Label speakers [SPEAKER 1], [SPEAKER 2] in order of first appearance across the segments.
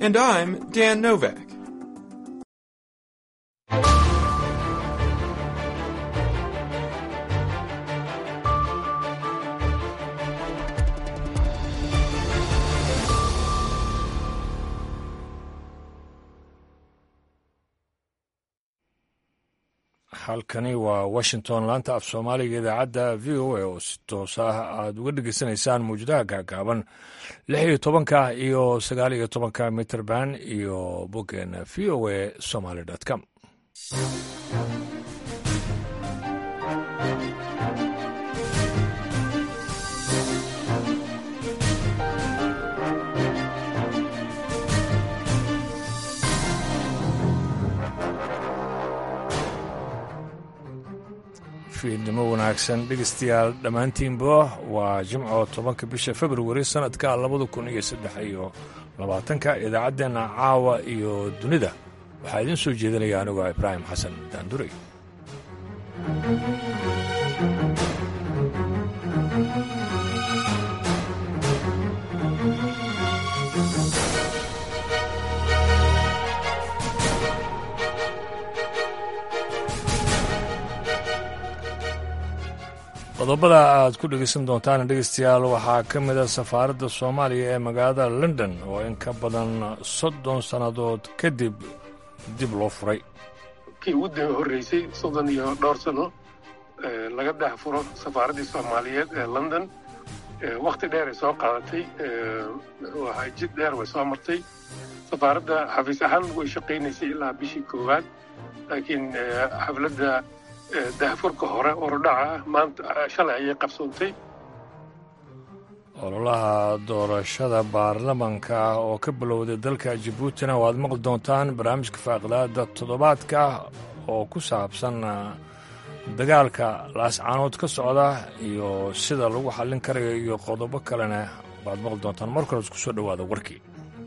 [SPEAKER 1] And I'm Dan Novak.
[SPEAKER 2] halkani waa washington laanta af soomaaliga idaacadda v o a oo si toos ah aad uga dhegeysanaysaan mawjadaha gaagaaban lix iyo tobanka iyo sagaal iyo tobanka mitrband iyo boggeena v o a somaly com fiidnimo wanaagsan dhegeystayaal dhammaantiinba waa jimco tobanka bisha februari sannadka labada kun iyo saddex iyo labaatanka idaacaddeenna caawa iyo dunida waxaa idiin soo jeedinaya anigoo ibraahim xasan daanduray qodobada aad ku dhegeysan doontaan dhegeystayaal waxaa ka mid a safaaradda soomaaliya ee magaalada london oo in ka badan soddon sannadood kadib dib loo furay
[SPEAKER 3] kii ugu horreysay soddon iyo dhowr sano laga dhex furo safaaraddii soomaaliyeed ee london wakhti dheer ay soo qaadatay waxaa jid dheer way soo martay safaaradda xafiis ahaan way shaqaynaysay ilaa bishii koowaad laakiin xafladda dahfurka hore orodhaca ah maanta shalay ayay qabsoontay
[SPEAKER 2] ololaha doorashada baarlamanka oo ka bilowday dalka jabuutina waad maqli doontaan barnaamijka faaqidaada toddobaadka oo ku saabsan dagaalka laascaanood ka socda iyo sida lagu xallin karayo iyo qodobo kalena waad maqli doontaan mar kale isku soo dhowaada warkii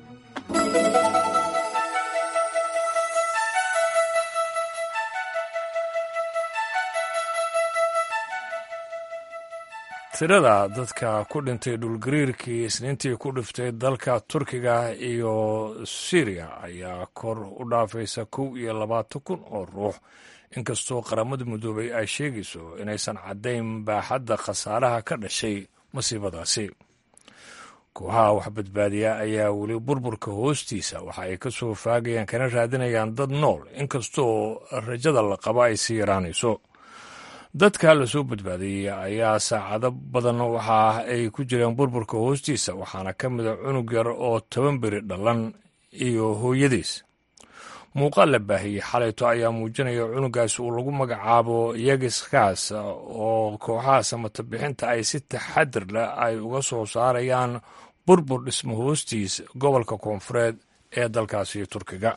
[SPEAKER 2] tirada dadka ku dhintay dhulgariirkii isniintii ku dhiftay dalka turkiga iyo syriya ayaa kor u dhaafaysa kow iyo labaatan kun oo ruux inkastoo qaramada midoobay ay sheegayso inaysan caddayn baaxadda khasaaraha ka dhashay masiibadaasi kooxaha wax badbaadiya ayaa weli burburka hoostiisa waxa ay ka soo faagayaan kana raadinayaan dad nool inkastoo rajada la qabo ay sii yaraanayso dadka la soo badbaadiyey ayaa saacado badan waxa ay ku jireen burburka hoostiisa waxaana ka mida cunug yar oo toban beri dhalan iyo hooyadiis muuqaal la baahiyey xalayto ayaa muujinaya cunugaas uu lagu magacaabo yegiskaas oo kooxaha samatabixinta ay si taxadir leh ay uga soo saarayaan burbur dhismo hoostiis gobolka koonfureed ee dalkaasi turkiga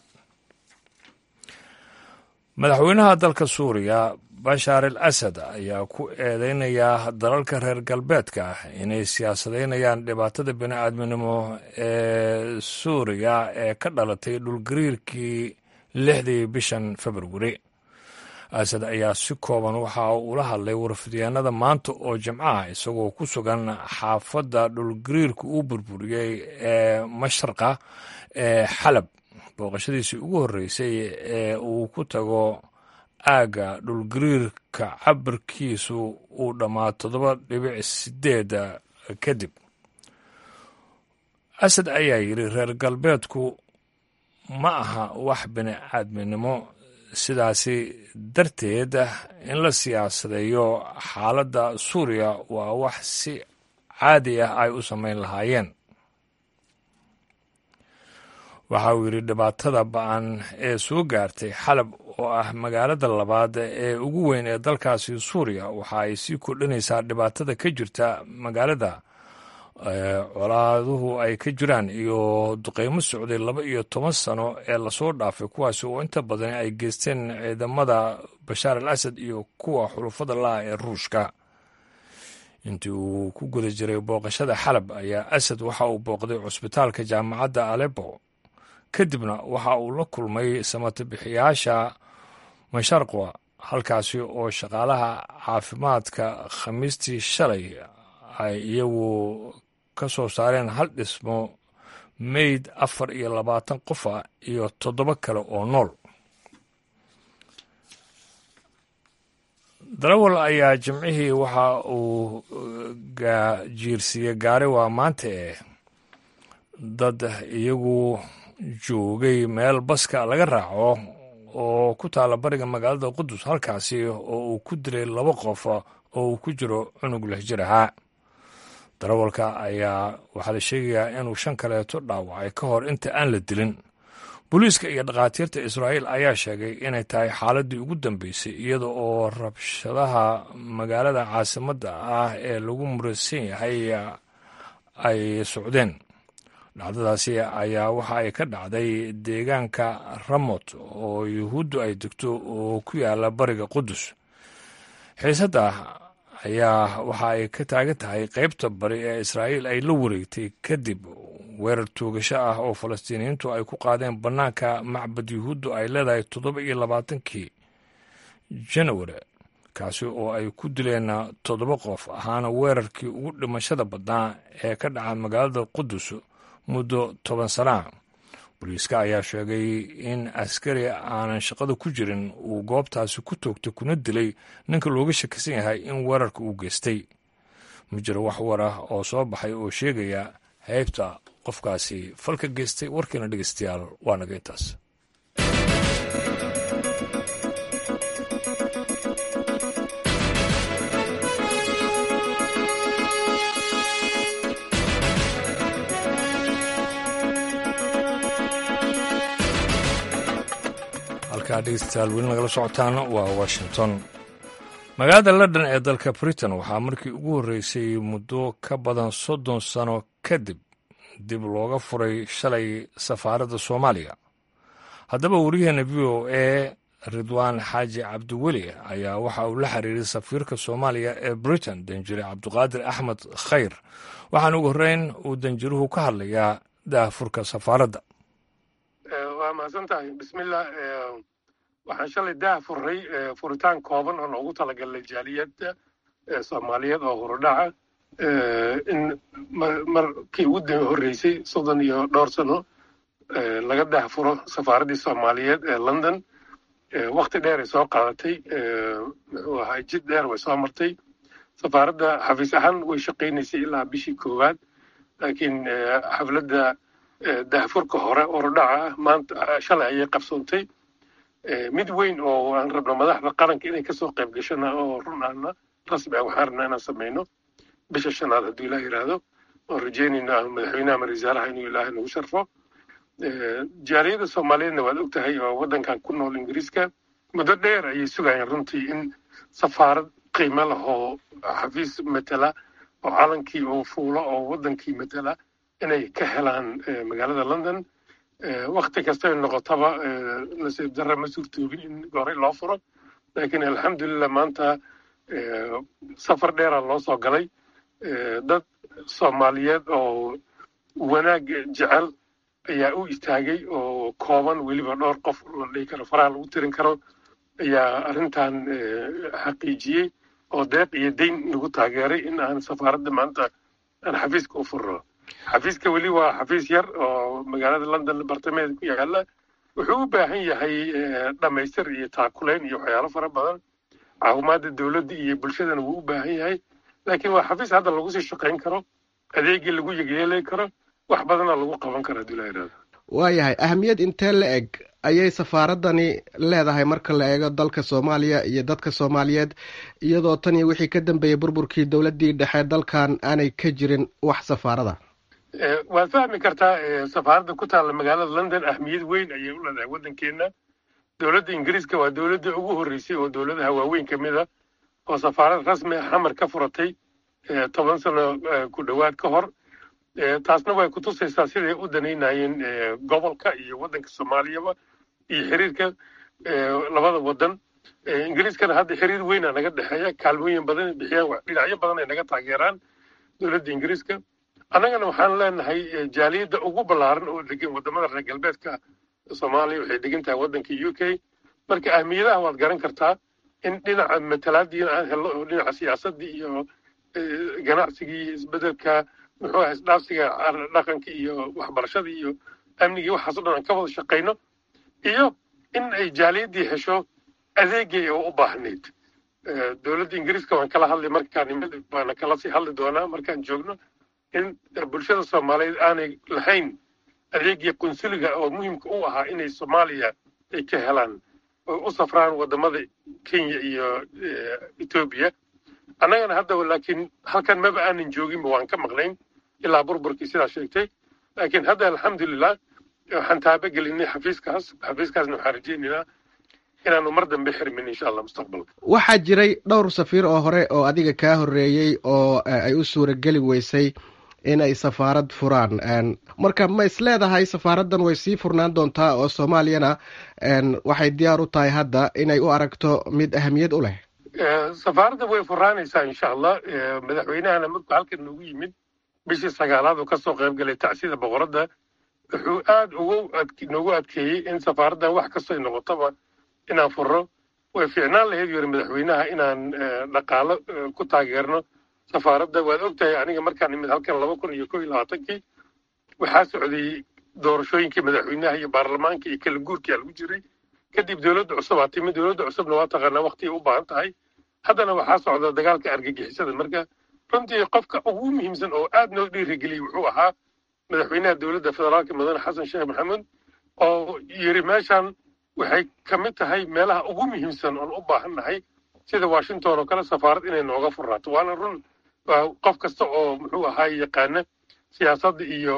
[SPEAKER 2] madaxweynaha dalka suuriya bashaar al asad ayaa ku eedeynaya dalalka reer galbeedka inay siyaasadaynayaan dhibaatada bini'aadminimo ee suuriya ee ka dhalatay dhulgariirkii lixdii bishan februari asad ayaa si kooban waxa ula hadlay warfidyaanada maanta oo jimcaha isagoo ku sugan xaafadda dhulgariirka uu burburiyey ee mashraqa ee xalab booqashadiisii ugu horreysay ee uu ku tago aagga dhulgariirka cabirkiisu uu dhammaa toddoba dhibic sideed kadib asad ayaa yidhi reer galbeedku ma aha wax bini aadminimo sidaasi darteed in la siyaasadeeyo xaaladda suuriya waa wax si caadi ah ay u samayn lahaayeen waxa uu yidhi dhibaatada ba-an ee soo gaartay xalab oo ah magaalada labaad ee ugu weyn ee dalkaasi suuriya waxa ay sii kordhinaysaa dhibaatada ka jirta magaalada colaaduhu ay ka jiraan iyo duqeymo socday laba iyo toban sano ee lasoo dhaafay kuwaasi oo inta badan ay geysteen ciidamada bashaar al asad iyo kuwa xulufada laah ee ruushka intii uu ku guda jiray booqashada xalab ayaa asad waxa uu booqday cusbitaalka jaamacadda alepo kadibna waxa uu la kulmay samatabixiyaasha masharqwa halkaasi oo shaqaalaha caafimaadka khamiistii shalay ay iyagu ka soo saareen hal dhismo meyd afar iyo labaatan qofa iyo toddoba kale oo nool darawal ayaa jimcihii waxa uu jiirsiiyey gaari waa maanta eh dad iyagu joogay meel baska laga raaco oo ku taala bariga magaalada qudus halkaasi oo uu ku dilay laba qof oo uu ku jiro cunug leh jir ahaa darawalka ayaa waxaa la sheegayaa inuu shan kaleeto dhaawacay ka hor inta aan la dilin booliiska iyo dhakhaatiirta israa'iil ayaa sheegay inay tahay xaaladdii ugu dambeysay iyada oo rabshadaha magaalada caasimadda ah ee lagu muraysan yahay ay socdeen dhacdadaasi ayaa waxa ay ka dhacday deegaanka ramot oo yuhuuddu ay degto oo ku yaala bariga qudus xiisadda ayaa waxa ay ka taagan tahay qaybta bari ee israa'iil ay la wareegtay kadib weerar toogasho ah oo falastiiniyiintu ay ku qaadeen bannaanka macbad yuhuuddu ay leedahay toddoba iyo labaatankii janawari kaasi oo ay ku dileen toddoba qof ahaana weerarkii ugu dhimashada badnaa ee ka dhaca magaalada qudus muddo toban sanaa booliiska ayaa sheegay in askari aanan shaqada ku jirin uu goobtaasi ku toogtay kuna dilay ninka looga shakisan yahay in weerarka uu geystay ma jiro wax war ah oo soo baxay oo sheegaya heybta qofkaasi falka geystay warkiina dhegeystayaal waa naga intaas halkaa dhegeystayaal weli nagala socotaan waa washington magaalada london ee dalka britain waxaa markii ugu horreysay muddo ka badan soddon sano kadib dib looga furay shalay safaaradda soomaaliya haddaba waryaheena v o a ridwaan xaaji cabdiweli ayaa waxa uu la xiriiray safiirka soomaaliya ee britain danjire cabdiqaadir axmed khayr waxaana ugu horreyn uu danjiruhu ka hadlayaa daahfurka safaaradda
[SPEAKER 3] waa mahadsan tahay bismillah waxaan shalay daah furray furitaan kooban oo loogu talagalay jaaliyadda soomaaliyeed oo hurudhaca in markii ugu horreysay soddon iyo dhowr sano laga daah furo safaaraddii soomaaliyeed ee london wakti dheer ay soo qaadatay waa jid dheer way soo martay safaaradda xafiis ahaan way shaqaynaysay ilaa bishii koowaad laakiin xafladda daahfurka hore hurudhaca ah maanta shalay ayay qabsoontay mid weyn oo aan rabno madaxda qaranka inay kasoo qayb gashana oo run ahna rasmi ah waxaan rabnaa inaan samayno bisha shanaad hadduu ilaah yidhaahdo oon rajeynayno ah madaxweynaha ama rasaalaha inuu ilaahay nagu sharfo jaaliyadda soomaaliyeedna waad og tahay oo waddankan ku nool ingiriiska muddo dheer ayay sugayeen runtii in safaarad qiimo leh oo xafiis matala oo calankii oo fuulo oo waddankii matala inay ka helaan magaalada london wakti kastay noqotaba nasiib darra ma suurtoobin in horey loo furo laakiin alxamdulillah maanta safar dheeraa loo soo galay dad soomaaliyeed oo wanaag jecel ayaa u istaagay oo kooban weliba dhowr qof la dhihi karo faraha lagu tirin karo ayaa arrintan xaqiijiyey oo deeq iyo dayn nagu taageeray in aan safaaradda maanta aan xafiiska u furno xafiiska weli waa xafiis yar oo magaalada london bartamaheeda ku yaala wuxuu u baahan yahay dhammaystir iyo taakulayn iyo waxyaalo fara badan caawimaadda dowladda iyo bulshadana wuu u baahan yahay laakiin waa xafiis hadda lagu sii shaqayn karo adeegii lagu yegeeli karo wax badana lagu qaban karo haddii la yidhahdo
[SPEAKER 1] waayahay ahamiyad intee la eg ayay safaaraddani leedahay marka la eego dalka soomaaliya iyo dadka soomaaliyeed iyadoo tan iyo wixii ka dambeeyey burburkii dowladdii dhexe dalkan aanay ka jirin wax safaarada
[SPEAKER 3] waad fahmi kartaa safaaradda ku taalla magaalada london ahmiyad weyn ayay u leedahay waddankeenna dowladda ingiriiska waa dowladda ugu horreysay oo dowladaha waaweyn ka mid a oo safaarad rasmi ah xamar ka furatay toban sano ku dhowaad ka hor taasna way kutusaysaa siday u danaynayeen gobolka iyo waddanka soomaaliyaba iyo xiriirka labada waddan ingiriiskana hadda xiriir weyna naga dhexeeya kaalmooyin badan bixiyaan dhinacyo badan ay naga taageeraan dowladda ingiriiska annagana waxaan leenahay jaaliyadda ugu ballaaran oo degan waddamada reer galbeedka soomaaliya waxay degan tahay waddanka u k marka ahmiyadaha waad garan kartaa in dhinaca matalaadiina aan helno oo dhinaca siyaasaddii iyo ganacsigii iyo isbeddelka muxuu ahay isdhaafsiga dhaqanka iyo waxbarashada iyo amnigii waxaaso dhan aan ka wada shaqayno iyo in ay jaaliyaddii hesho adeegay oo u baahnayd dowladda ingiriiska waan kala hadlay markaan imid waana kala sii hadli doonaa markaan joogno in bulshada soomaaliyeed aanay lahayn adeegii qunsuliga oo muhiimka u ahaa inay soomaaliya ay ka helaan oo u safraan wadamada kenya iyo etoobiya annagana hadda laakiin halkan maba aanan jooginba waan ka maqnayn ilaa burburkii sidaa sheegtay laakiin hadda alxamdulilah waxaan taabagelinay xafiiskaas xafiiskaasna waxaan rajaynaynaa inaanu mar dambe xirmin insha allah mustaqbalka
[SPEAKER 1] waxaa jiray dhowr safiir oo hore oo adiga kaa horreeyey oo ay u suurageli weysay inay safaarad furaan marka ma is leedahay safaaraddan way sii furnaan doontaa oo soomaaliyana waxay diyaar u tahay hadda inay u aragto mid ahamiyad u leh
[SPEAKER 3] safaaradda way furaanaysaa insha allah madaxweynahana markuu halkan noogu yimid bishii sagaalaad oo kasoo qayb galay tacsida boqoradda wuxuu aad ugu noogu adkeeyey in safaaraddan wax kastoo ay noqotaba inaan furno way fiicnaan lahayd yuri madaxweynaha inaan dhaqaalo ku taageerno safaaradda waad ogtahay aniga markaan imid halkan laba kun iyo kow iyo labaatankii waxaa socday doorashooyinkii madaxweynaha iyo baarlamaanka iyo kala guurkii aa lagu jiray kadib dowladda cusub aa timid dowladda cusubna waa taqaanaa waqtigay u baahan tahay haddana waxaa socda dagaalka argagixisada marka runtii qofka ugu muhiimsan oo aad noo dhiirigeliyey wuxuu ahaa madaxweynaha dowladda federaalka mudane xasan sheekh maxamuud oo yiri meeshan waxay ka mid tahay meelaha ugu muhiimsan oon u baahan nahay sida washington oo kale safaarad inay nooga furnaato waana run qof kasta oo muxuu ahaay yaqaana siyaasadda iyo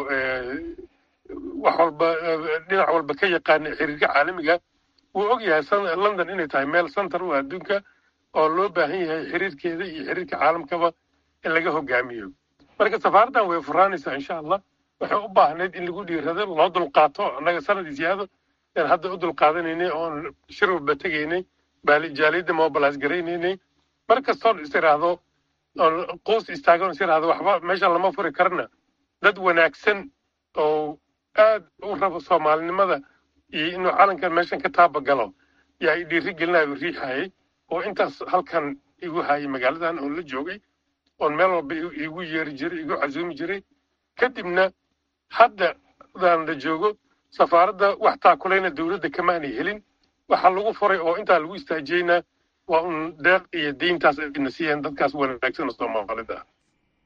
[SPEAKER 3] wax walba dhinac walba ka yaqaana xiriirka caalamiga wuu og yahay london inay tahay meel center u adduunka oo loo baahan yahay xiriirkeeda iyo xiriirka caalamkaba in laga hogaamiyo marka safaaraddan way furaanaysaa insha allah waxay u baahnayd in lagu dhiirado loo dulqaato annaga sanadii siyaado aan hadda u dulqaadanaynay oon shir walba tegaynay jaaliyadda mobilis garaynaynay mar kastoon is iraahdo oon quus istaagan is iraahdo waxba meeshan lama furi karna dad wanaagsan oo aad u rabo soomaalinimada iyo inuu calankan meeshan ka taabagalo yaa i dhiiri gelinayo riixayay oo intaas halkan igu hayay magaaladan oon la joogay oon meel walba igu yeeri jiray igu casuumi jiray kadibna hadda daan la joogo safaaradda wax taakulayna dowladda kamaanay helin waxaa lagu furay oo intaa lagu istaajiyeyna waa un deeq iyo diintaas ayna siiyeen dadkaas wanaagsan oo soomaalida ah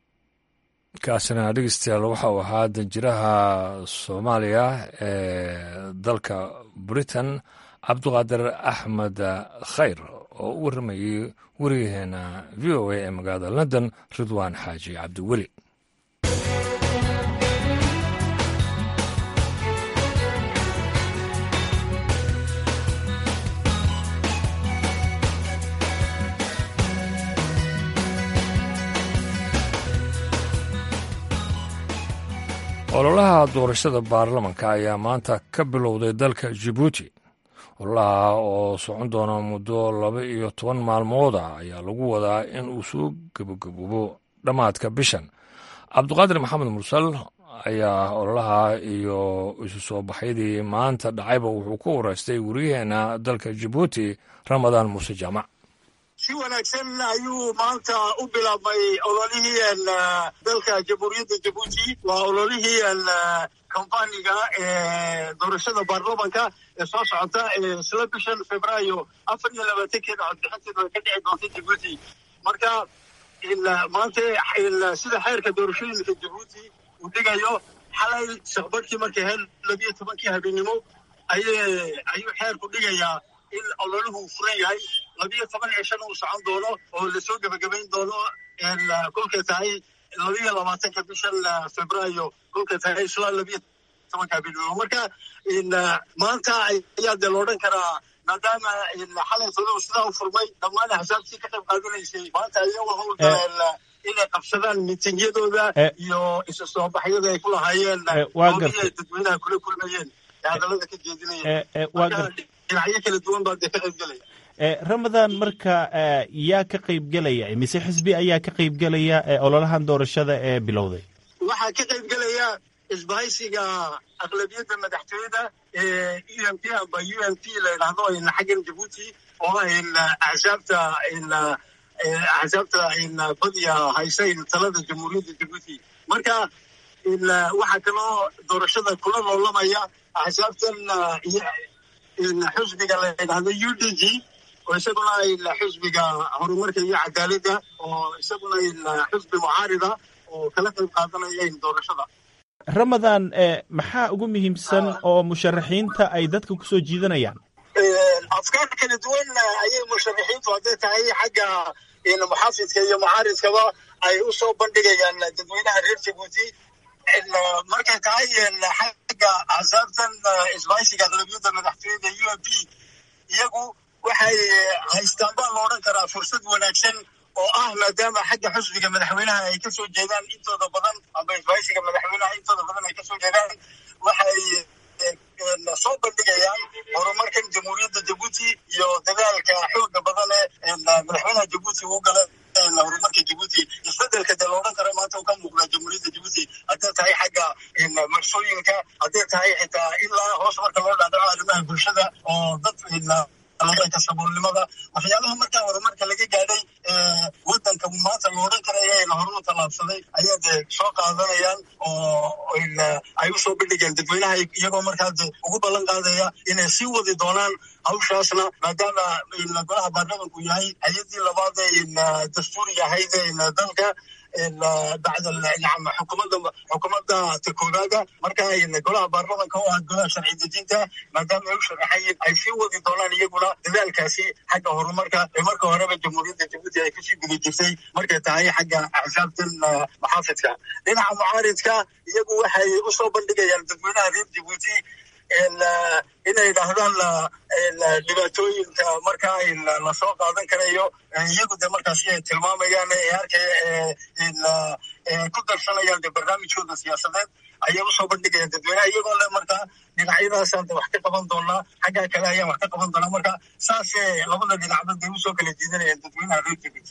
[SPEAKER 2] kaasina dhegeystayaal waxa uu ahaa danjiraha soomaaliya ee dalka britain cabduqaadir axmed khayr oo u warramayey weriyaheena v o a ee magaalada london ridwaan xaaji cabdiweli ololaha doorashada baarlamanka ayaa maanta ka bilowday dalka jibuuti ololaha oo socon doona muddo laba iyo toban maalmood ah ayaa lagu wadaa in uu soo gebogaboobo dhammaadka bishan cabduqaadir maxamed mursal ayaa ololaha iyo isu soo baxyadii maanta dhacayba wuxuu ku wareystay weriyaheena dalka jibuuti ramadaan muuse jaamac
[SPEAKER 4] si wanaagsan ayuu maanta u bilaabmay ololihii dalka jamhuuriyadda jabuuti waa ololihii kampaniga ee doorashada baarlamanka ee soo socota isla bishan febraayo afar iyo labaatankeeda codbixinteeda way ka dhici doonta jabuuti marka maanta sida xeerka doorashooyinka jabuuti uu dhigayo xalay saqbadhkii markay ahayd labiyo tobankii habeenimo ayuu xeerku dhigayaa in ololuhu uu furan yahay labiyo toban cishana uu socon doono oo lasoo gebagabayn doono kolkay tahay labiyo labaatanka bishan febraayo kolkay tahay isla labiyo tobanka habeenimo marka maanta ayaa dee loodhan karaa maadaama xalay toddoba sidaa u furmay dhammaan axsaabtii ka qayb qaadanaysay maanta ayagu howlgaleen inay qabsadaan mitingyadooda iyo isu soo baxyada ay ku lahaayeen howlihii ay dadweynaha kula kulmayeen ee hadallada ka jeedinayeen dhinacyo kala duwan baa dee ka qaybgelaya
[SPEAKER 5] ramadan marka yaa ka qaybgelaya mise xisbi ayaa ka qaybgelaya ololahan doorashada ee bilowday
[SPEAKER 4] waxaa ka qaybgelaya isbahaysiga aqlabiyadda madaxtooyada ee u m p amba u m p la yidhaahdo xaggan jabuuti oo axsaabta axsaabta badiya haysa talada jamhuuriyadda jabuuti marka waxaa kaloo doorashada kula loolamaya axsaabtan xusbiga la yidhahdo u d g oo isaguna xusbiga horumarka iyo cadaaladda oo isaguna xusbi mucaarida oo kala qayb qaadanaya doorashada
[SPEAKER 5] ramadan maxaa ugu muhiimsan oo musharaxiinta ay dadka kusoo jiidanayaan
[SPEAKER 4] afkaar kala duwan ayay musharaxiintu hadday tahay xagga muxaafidka iyo mucaaridkaba ay u soo bandhigayaan dadweynaha reer jabuuti markay tahay xagga axsaabtan isbaaysiga aqlabiyadda madaxtooyada u m p iyagu waxay haystaan baa la odhan karaa fursad wanaagsan oo ah maadaama xagga xusbiga madaxweynaha ay kasoo jeedaan intooda badan amba isbaaysiga madaxweynaha intooda badan ay kasoo jeedaan waxay soo bandhigayaan horumarkan jamhuuriyadda jabuuti iyo dadaalka xooga badan ee madaxweynaha jabuuti uu gala horumarka jabuuti isbedelka dee la odhan karo maanta uu ka muuqda jamhuuriyadda jabuuti hadday tahay xagga marsooyinka hadday tahay xitaa ilaa hoos marka loo dhaadhaco arrimaha bulshada oo dad ka saboolnimada waxyaabaha markaa horumarka laga gaadhay wadanka maanta la odhan karaya la horu tallaabsaday ayaa dee soo qaadanayaan oo ay usoo bandhigeen dadweynaha iyagoo markaa de ugu ballan qaadaya inay sii wadi doonaan hawshaasna maadaama golaha baarlamanku yahay hay-adii labaad ee dastuuriga ahayd ee dalka bacda xukuumadda xukuumadda takoobaada marka golaha baarlamanka oo ah golaha sharci dejinta maadaama ay u sharaxayiin ay sii wadi doonaan iyaguna dadaalkaasi xagga horumarka ee marka horeba jamhuuriyadda jabuuti ay kasii guda jirtay markay tahay xagga axsaabtan maxaafidka dhinaca mucaaridka iyagu waxay usoo bandhigayaan dadweynaha reer jabuuti inay dhahdaan dhibaatooyinka markaa lasoo qaadan karayo iyagu de markaasi ay tilmaamayaan ee arkaya ku darsanayaan de barnaamijkooda siyaasadeed ayay usoo bandhigayaan dadweynaha iyagoo le markaa dhinacyadaasaan de wax ka qaban doonaa xaggaa kale ayaan wax ka qaban doonaa marka saasee labada dhinacba de usoo kala jiidanayaan dadweynaha reer jabuuti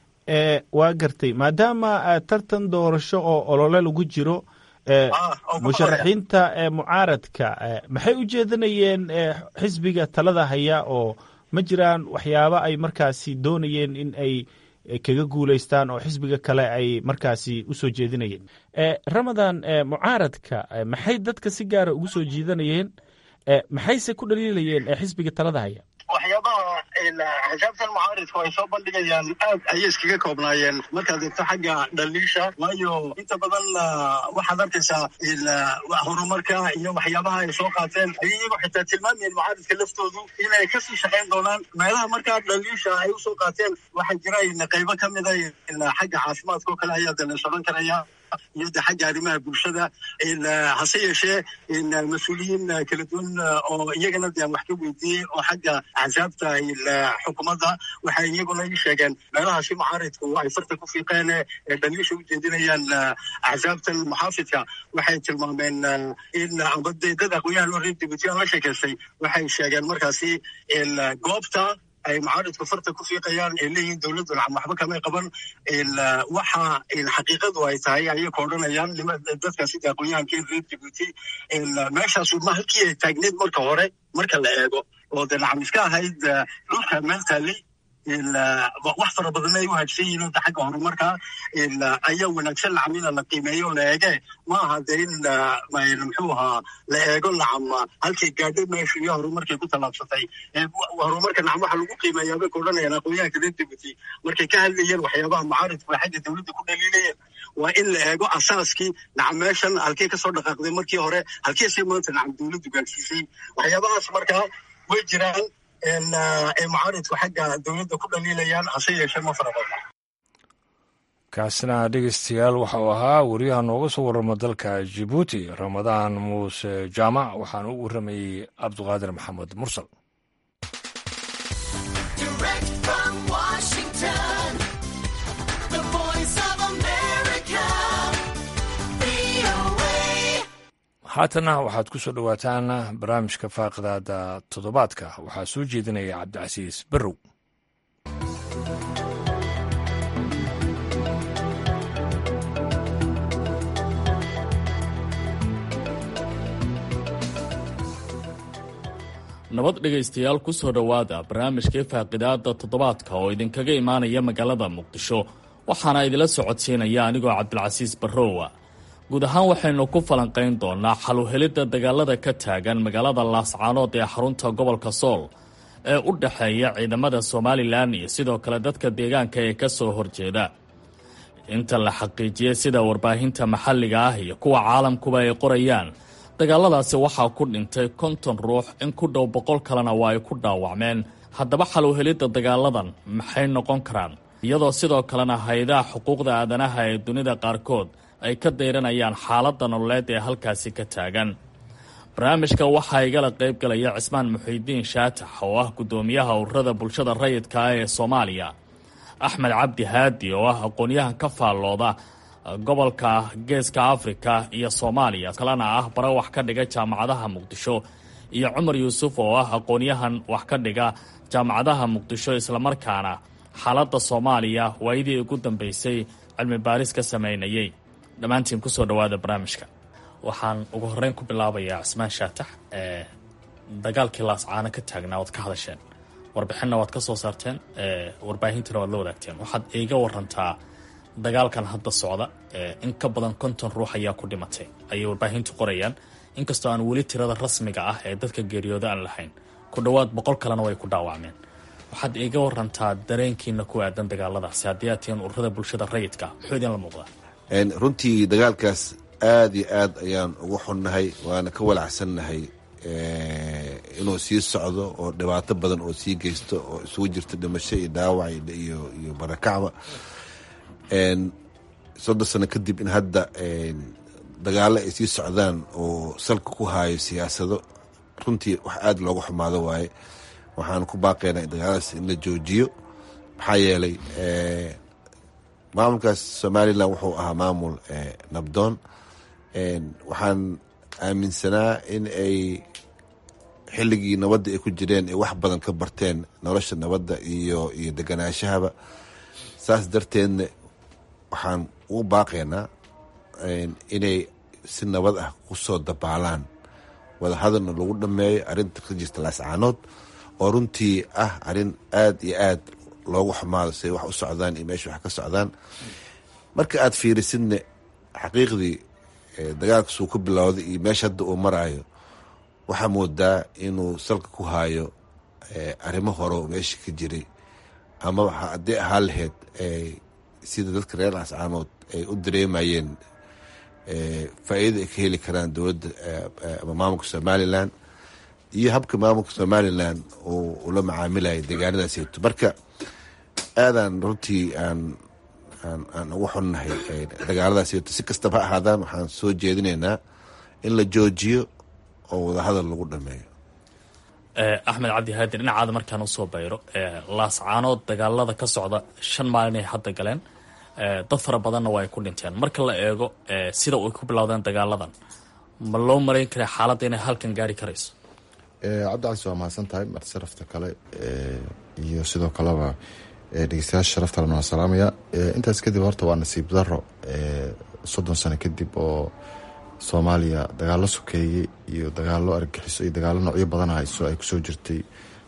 [SPEAKER 5] waa gartay maadaama tartan doorasho oo olole lagu jiro musharaxiinta mucaaradka maxay u jeedanayeen xisbiga talada haya oo ma jiraan waxyaabo ay markaasi doonayeen in ay kaga guulaystaan oo xisbiga kale ay markaasi usoo jeedinayeen ramadan mucaaradka maxay dadka si gaara ugu soo jiidanayeen maxayse ku dhaliilayeen xisbiga talada haya
[SPEAKER 4] waxyaabaha xisaabtan mucaaridku ay soo bandhigayaan aad ayay iskaga koobnaayeen markaad eegto xagga dhaliisha waayo inta badan waxaad arkaysaa horumarka iyo waxyaabaha ay soo qaateen ayay iyagoo xitaa tilmaamayeen mucaaridka laftoodu inay kasii shaqayn doonaan meelaha markaa dhaliisha ay usoo qaateen waxaa jira qaybo ka mida xagga caafimaadka oo kale ayaa de la socon karaya iyo de xagga arrimaha bulshada hase yeeshee mas-uuliyiin kala duwan oo iyagana de aan wax ka weydiiyey oo xagga axsaabta xukuumadda waxay iyaguna ii sheegeen meelahaasi mucaaridku ay farta ku fiiqeen ee dhaliisha u jeedinayaan axsaabtan muxaafidka waxay tilmaameen in amba de dad aqoonyahan oo reer jabuuti aan la sheekaystay waxay sheegeen markaasi goobta ay mucaaridku farta ku fiiqayaan ay leeyihiin dowladdu waxba kamay qaban waxa xaqiiqadu ay tahay ayay ka odhanayaan dadkaasi de aqoonyahankii reer jabuuti meeshaasu ma halkii ay taagneed marka hore marka la eego oo de nacam iska ahayd dhulka meel taallay wax fara badan ay u hagsan yihiin da xagga horumarka ayaa wanaagsan nacam ina la qiimeeyo la eege ma aha de in muxuu ahaa la eego nacam halkay gaadhay meeshu iyo horumarkay ku tallaabsatay horumarka nacam waxa lagu qiimeeyaa bay ka odhanayaan aqoonyahanka reer jabuuti markay ka hadlayeen waxyaabaha mucaaridku ay xagga dowladda ku dhaliilayeen waa in la eego asaaskii nacam meeshan halkey kasoo dhaqaaqday markii hore halkeese maanta nacam dowladdu gaadhsiisay waxyaabahaas markaa way jiraan ay mucaaridku xagga dowladda ku dhaliilayaan hase yeeshee ma fara badna
[SPEAKER 2] kaasina dhegeystayaal waxa uu ahaa wariyaha nooga soo warrama dalka jibuuti ramadaan muuse jaamac waxaana u warramayey cabduqaadir maxamed mursal haatana waxaad ku soo dhowaataan barnaamijka faaqidaada toddobaadka waxaa soo jeedinaya cabdicasiis barrow
[SPEAKER 6] nabad dhegaystayaal ku soo dhowaada barnaamijkii faaqidaada toddobaadka oo idinkaga imaanaya magaalada muqdisho waxaana idila socodsiinaya anigoo cabdilcasiis barrowa guud ahaan waxaynu ku falanqayn doonaa xaluhelidda dagaalada ka taagan magaalada laascaanood ee xarunta gobolka sool ee u dhexeeya ciidamada somalilan iyo sidoo kale dadka deegaanka ee ka soo horjeeda inta la xaqiijiyey sida warbaahinta maxalliga ah iyo kuwa caalamkuba ay qorayaan dagaaladaasi waxaa ku dhintay konton ruux in ku dhow boqol kalena waa ay ku dhaawacmeen haddaba xaluhelidda dagaaladan maxay noqon karaan iyadoo sidoo kalena hay-adaha xuquuqda aadanaha ee dunida qaarkood ay ka dayranayaan xaaladda nololeed ee halkaasi ka taagan barnaamijka waxaa igala qayb galaya cismaan muxiidiin shaatax oo ah guddoomiyaha ururada bulshada rayidka ah ee soomaaliya axmed cabdi haadi oo ah aqoon-yahan ka faallooda gobolka geeska afrika iyo soomaaliya kalena ah bara wax ka dhiga jaamacadaha muqdisho iyo cumar yuusuf oo ah aqoon-yahan wax ka dhiga jaamacadaha muqdisho islamarkaana xaaladda soomaaliya waayadii ugu dambeysay cilmi baaris ka sameynayay dhammaantiin kusoo dhawaada barnaamijka waxaan ugu horeyn ku bilaabayaa cismaan shaatax ee dagaalkii laascaano ka taagnaa waad ka hadasheen warbixinna waad ka soo saarteen warbaahintana waad la wadaagteen waxaad iiga warantaa dagaalkan hadda socda in ka badan konton ruux ayaa ku dhimatay ayay warbaahintu qorayaan inkastoo aan weli tirada rasmiga ah ee dadka geeriyooda aan lahayn ku dhowaad boqol kalena way ku dhaawacmeen waxaad iiga warantaa dareenkiina ku aadan dagaaladaasi haddii aad tihiin ururada bulshada rayidka muxuu idinla muuqdaa
[SPEAKER 7] runtii dagaalkaas aada iyo aad ayaan ugu xunnahay waana ka walacsannahay inuu sii socdo oo dhibaato badan oo sii geysto oo isugu jirto dhimasho iyo dhaawac iyo iyo barakacba soddon sano kadib in hadda dagaalo ay sii socdaan oo salka ku haayo siyaasado runtii wax aada looga xumaado waaye waxaan ku baaqaynaa in dagaaladaas in la joojiyo maxaa yeelay maamulkaas somalilan wuxuu ahaa maamul nabdoon waxaan aaminsanaa in ay xilligii nabadda ay ku jireen ay wax badan ka barteen nolosha nabadda iyo iyo deganaashahaba saas darteedna waxaan ugu baaqaynaa inay si nabad ah kusoo dabaalaan wadahadalna lagu dhameeyo arrinta ka jirta laascaanood oo runtii ah arrin aada iyo aad loogu xumaado siay wax u socdaan iyo meesha wax ka socdaan marka aad fiirisidne xaqiiqdii dagaalkasuu ku bilowday iyo meesha hadda uu maraayo waxaa moodaa inuu salka ku haayo arrimo horo meesha ka jiray ama haddii ahaa lahayd sida dadka reer laascaanood ay u dareemayeen faa-iida ay ka heli karaan dowladda ama maamulka somalilan iyo habka maamulka somalilan uu ula macaamilayo deegaanadaaseyto marka aadaan runtii aan aan ugu xunnahay dagaaladaaseyto si kastaba ha ahaadaan waxaan soo jeedinaynaa in la joojiyo oo wadahadal lagu dhameeyo
[SPEAKER 6] axmed cabdi haadi dhinacaada markaan usoo bayro laascaanood dagaalada ka socda shan maalin ay hadda galeen dad fara badanna waa ay ku dhinteen marka la eego sida ay ku bilowdeen dagaaladan ma loo marayn kara xaaladda inay halkan gaari karayso
[SPEAKER 8] cabdicasi waa mahadsan tahay mar sharafta kale iyo sidoo kaleba dhegeystayaasha sharaftalena waa salaamaya intaas kadib horta waa nasiib daro soddon sano kadib oo soomaaliya dagaalo sokeeye iyo dagaalo argagixiso iyo dagaalo noocyo badan hayso ay kusoo jirtay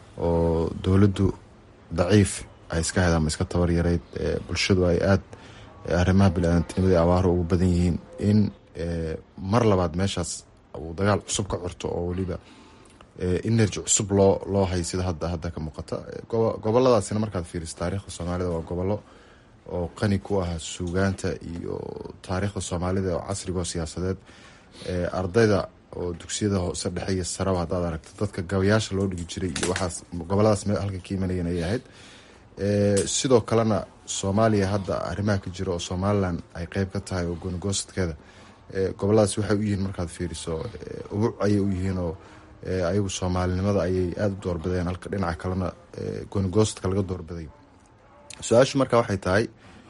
[SPEAKER 8] oo dowladdu daciif ay iska hayd ama iska tabar yarayd bulshadu ay aada arrimaha bili-aadantinimada abaaro ugu badan yihiin in mar labaad meeshaas uu dagaal cusub ka curto oo weliba energy cusub loo loo hay sida hadda hadda ka muuqata goboladaasina markaad fiiriso taariikhda soomaalida waa gobollo oo qani ku ah suugaanta iyo taariikhda soomaalida oo casriga oo siyaasadeed ardayda oo dugsiyada hoose dhexe iyo saraba haddaad aragto dadka gabayaasha loo dhigi jiray iyo waxaas goboladaas meel halka ka imanayeen ayay ahayd sidoo kalena soomaaliya hadda arrimaha ka jira oo somalilan ay qeyb ka tahay oo goonigoostkeeda goboladaas waxay u yihiin markaad fiiriso ubuc ayay u yihiin oo ayagu soomaalinimada ayay aada u doorbideen halka dhinaca kalena goonigoostka laga doorbiday su-aashu marka waxay tahay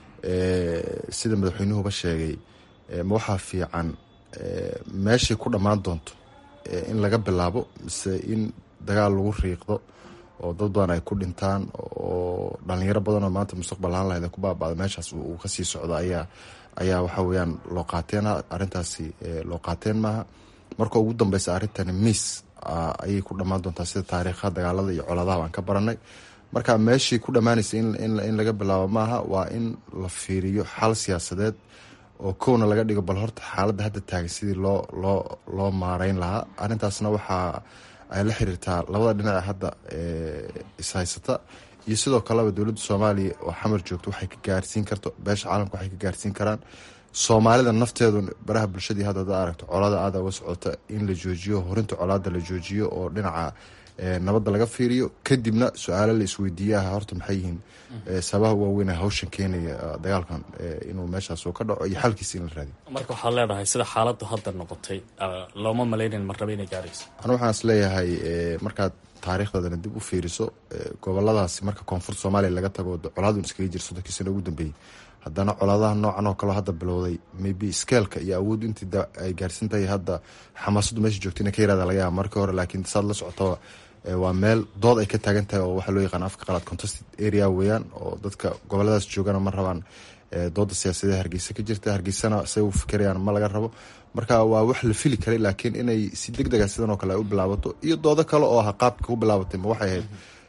[SPEAKER 8] sida madaxweynuhuba sheegay ma waxaa fiican meeshay ku dhammaan doonto in laga bilaabo mise in dagaal lagu riiqdo oo dad badan ay ku dhintaan oo dhalinyaro badan oo maanta mustaqbal ahaan lahayd ku baaba'da meeshaas uu kasii socdo ayaa ayaa waxa weyaan loo qaateen arrintaasi loo qaateen maaha marka ugu dambeysa arrintani miis ayay ku dhammaan doontaa sida taariikha dagaalada iyo coladaha aan ka baranay marka meeshii ku dhammaanaysa in laga bilaabo maaha waa in la fiiriyo xal siyaasadeed oo kowna laga dhigo bal horta xaaladda hadda taagan sidii loo loo loo maareyn lahaa arrintaasna waxaa ay la xiriirtaa labada dhinac hadda ishaysata iyo sidoo kaleba dowladda soomaaliya oo xamar joogto waxay ka gaarsiin karto beesha caalamka waxay ka gaarsiin karaan soomaalida nafteedu baraha bulshadii hadda ada aragto colaada aada uga socota in la joojiyo horinta colaada la joojiyo oo dhinaca nabadda laga fiiriyo kadibna su-aalo la isweydiiyaha horta maxay yihiin sababaha waaweyn hawshan keenaya dagaalkan inuu meeshaas ka dhaco iyo xalkiisa in la raadiyo
[SPEAKER 6] marka waxaad leedahay sida xaaladdu hadda noqotay looma malaynayn marnaba inay gaarayso
[SPEAKER 8] anu waxaan is leeyahay markaad taariikhdeedana dib u fiiriso goboladaasi marka koonfurta soomaaliya laga tago colaadun iskaga jira soddonkii sano ugu dambeeyey haddana colaadaha noocan oo kaleo hadda bilowday maybe skeelka iyo awood intii ay gaarsan tahay hadda xamaasadu meesha joogta ina ka yaraada laga yaaba markii hore laakiin saad la socotaba waa meel dood ay ka taagan tahay oo waxaa loo yaqaan afka qalaad contested area weeyaan oo dadka goboladaas joogana ma rabaan dooda siyaasadee hargeysa ka jirta hargeysana say u fikirayaan ma laga rabo marka waa wax la fili karay laakiin inay si deg dega sidan oo kale ay u bilaabato iyo doodo kale oo aha qaabka u bilaabatay ma waxay ahayd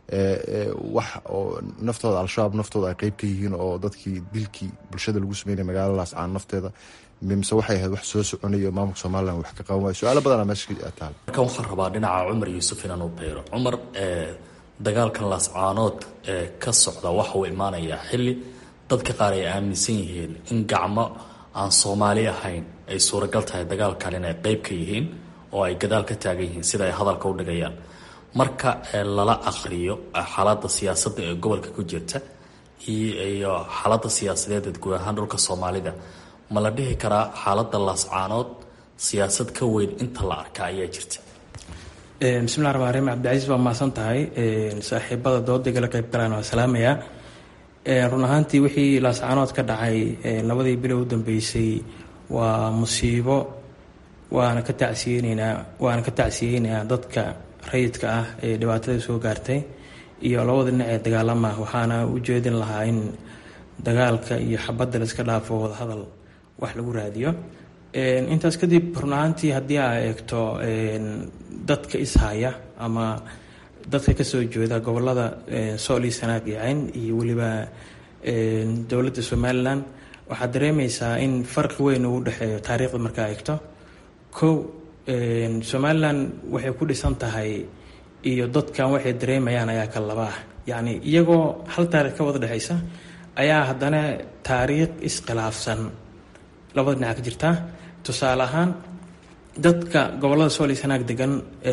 [SPEAKER 8] wax oo naftooda al-shabaab naftooda ay qeyb ka yihiin oo dadkii dilkii bulshada lagu sameynaya magaaladaas caan nafteeda mise waxay ahayd wax soo soconayo maamulka somalilan wax ka qaban waay su-aalo badana meesha taal
[SPEAKER 6] markan waxaan rabaa dhinaca cumar yuusuf inaan u beero cumar dagaalkan laascaanood ee ka socda waxa uu imaanayaa xilli dadka qaar ay aaminsan yihiin in gacmo aan soomaali ahayn ay suuragal tahay dagaalkan inay qeyb ka yihiin oo ay gadaal ka taagan yihiin sida ay hadalka u dhigayaan marka lala aqriyo xaaladda siyaasadda ee gobolka ku jirta iyo xaaladda siyaasadeed guud ahaan dhulka soomaalida ma la dhihi karaa xaaladda laascaanood siyaasad ka weyn inta la arka ayaa jirta
[SPEAKER 9] bismillahi raxmaan raxiim cabdicasiis waa mahadsan tahay saaxiibada dooda igala qeyb galaan waa salaamayaa run ahaantii wixii laascaanood ka dhacay labadii bilow u dambeysay waa musiibo waana ka tacsiyeyneynaa waana ka tacsiyeynayaa dadka rayidka ah ee dhibaatada soo gaartay iyo labada dhinac ee dagaalama waxaana u jeedin lahaa in dagaalka iyo xabadda laiska dhaafo wadahadal wax lagu raadiyo intaas kadib run ahaantii haddii aa eegto dadka ishaya ama dadka kasoo jeeda gobolada sool iyo sanaag iyo cayn iyo weliba dowladda somalilan waxaad dareemeysaa in farqi weyn uu dhexeeyo taariikhda markaa eegto kow somalilan waxay ku dhisan tahay iyo dadkan waxay dareemayaan ayaa ka laba ah yacni iyagoo hal taarikh ka wada dhexeysa ayaa haddana taariikh iskhilaafsan labada dhinac ka jirta tusaale ahaan dadka gobolada sool iyo sanaag degan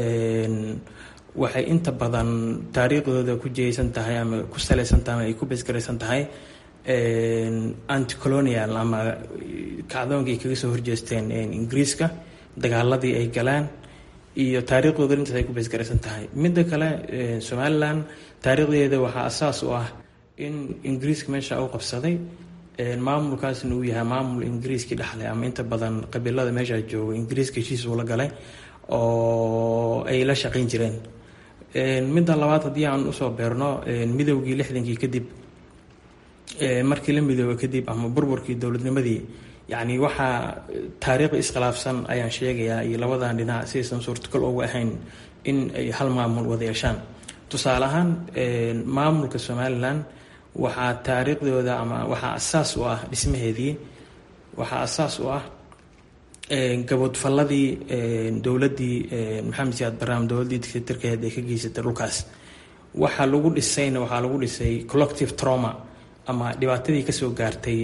[SPEAKER 9] waxay inta badan taariikhdooda ku jeysan tahay ama ku salaysan tahay ama ay ku beesgaraysan tahay anticolonial ama kacdoonkii ay kaga soo horjeesteen ingiriiska dagaaladii ay galaan iyo taariikhdooda intaas ay ku beesgaraysan tahay midda kale somalilan taariikhdeeda waxaa asaas u ah in ingiriiska meesha u qabsaday maamulkaasna uu yahay maamul ingiriiskii dhexlay ama inta badan qabiilada meesha jooga ingiriiska heshiis uu la galay oo ay la shaqayn jireen midda labaad haddii aan usoo beerno midowgii lixdankii kadib markii la midooba kadib ama burburkii dowladnimadii yacni waxaa taariikh iskhilaafsan ayaan sheegayaa iyo labadan dhinac sidaysan suurtagal ugu ahayn in ay hal maamul wada yeeshaan tusaale ahaan maamulka somalilan waxaa taariikhdooda ama waxaa asaas u ah dhismaheedii waxaa asaas u ah gaboodfalladii dowladdii maxamed siyaad barnaam dowladdii dictatorkeed ee ka geysatay dhulkaas waxaa lagu dhisayna waxaa lagu dhisay collective trauma ama dhibaatadii kasoo gaartay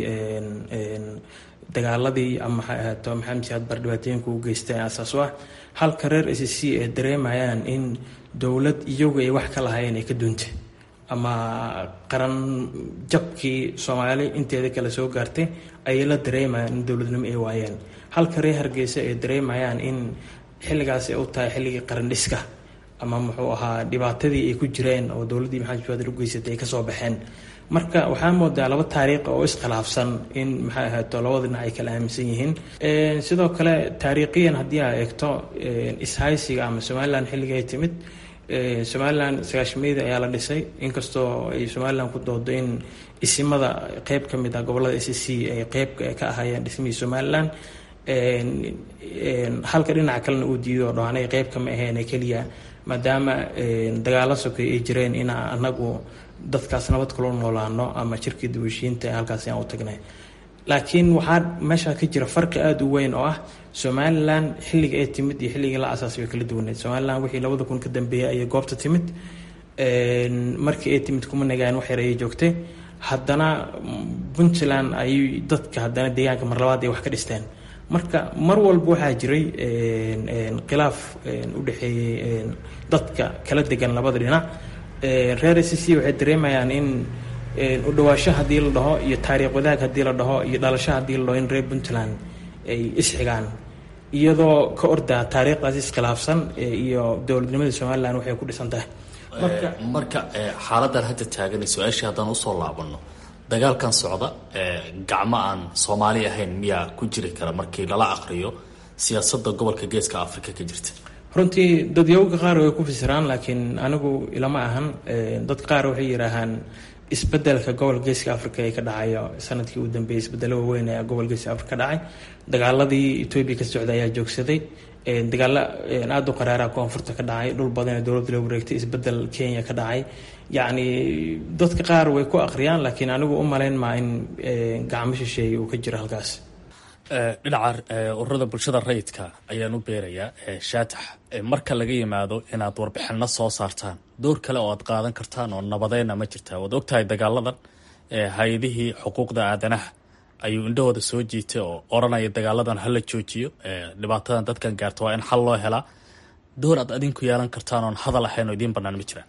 [SPEAKER 9] dagaaladii ama waxay ahaato maxamed siyaad bar dhibaatooyinka u geystay asaas u ah halka reer s c ay dareemayaan in dowlad iyagu ay wax ka lahaayeen ay ka dunta ama qaran jabkii soomaali inteeda kale soo gaartay ayay la dareemayaan in dowladnimo ay waayeen halka reer hargeysa ay dareemayaan in xilligaas ay u tahay xilligii qaran dhiska ama muxuu ahaa dhibaatadii ay ku jireen oo dowladdii maxamed siyaad u geysatay ay kasoo baxeen marka waxaa moodaa laba taariikh oo iskhilaafsan in maxay ahaato labada dhinac ay kala aaminsan yihiin sidoo kale taariikhiyan haddii aa eegto ishaysiga ama somalilan xilliga ay timid somalilan sagaashameydii ayaa la dhisay inkastoo ay somalilan ku doodo in isimada qeyb ka mid ah gobolada s c ay qeyb ka ahaayeen dhismihii somalilan halka dhinaca kalena uu diido oo dhaanay qeyb kama ahayn keliya maadaama dagaalo sokay ay jireen inaa anagu dadkaas nabad kula noolaano ama jirkii daweshiinta halkaas aan u tagnay laakiin waxaa meesha ka jira farqi aada u weyn oo ah somalilan xilliga ay timid iyo xilligii la asaasay way kala duwaneed somalilan wixii labada kun ka dambeeyay ayay goobta timid markii ay timid kuma nagaan wax yar ayay joogtay haddana puntland ayay dadka haddana deegaanka mar labaad ay wax ka dhisteen marka mar walba waxaa jiray khilaaf u dhexeeyey dadka kala degan labada dhinac reer s c waxay dareemayaan in u dhawaasho haddii la dhaho iyo taariikh wadaag haddii la dhaho iyo dhalasho haddii la dhaho in reer puntland ay isxigaan iyadoo ka ordaa taariikhdaas iskhilaafsan iyo dowladnimada somalilan waxay ku dhisan tahay
[SPEAKER 6] marka xaaladan hadda taagan su-aashii haddaan usoo laabano dagaalkan socda gacmo aan soomaali ahayn miyaa ku jiri kara markii lala aqriyo siyaasadda gobolka geeska africa ka jirta
[SPEAKER 9] runtii dadyawga qaar way ku fasiraan laakiin anigu ilama ahan dad qaar waxay yidhaahaan isbedelka gobolka geeska africa ee ka dhacayo sanadkii uu dambeeyey isbedelo waaweyn ayaa gobolka geeska africa ka dhacay dagaaladii etoobiya ka socda ayaa joogsaday dagaalo aada u qaraara koonfurta ka dhacay dhul badan ee dowladda loo wareegtay isbedel kenya ka dhacay yacni dadka qaar way ku akhriyaan laakiin anigu u malayn maa in gacmo shisheeye uu ka jiro halkaas
[SPEAKER 6] dhinaca ururada bulshada rayidka ayaan u beerayaa shaatax marka laga yimaado inaad warbixino soo saartaan door kale oo aad qaadan kartaan oo nabadeyna ma jirtaa waad ogtahay dagaaladan hay-adihii xuquuqda aadanaha ayuu indhahooda soo jiitay oo oranaya dagaaladan hala joojiyo dhibaatadan dadkan gaarta waa in xal loo helaa door aad adinku yeelan kartaan oon hadal ahayn oo idiin banaan ma jiraan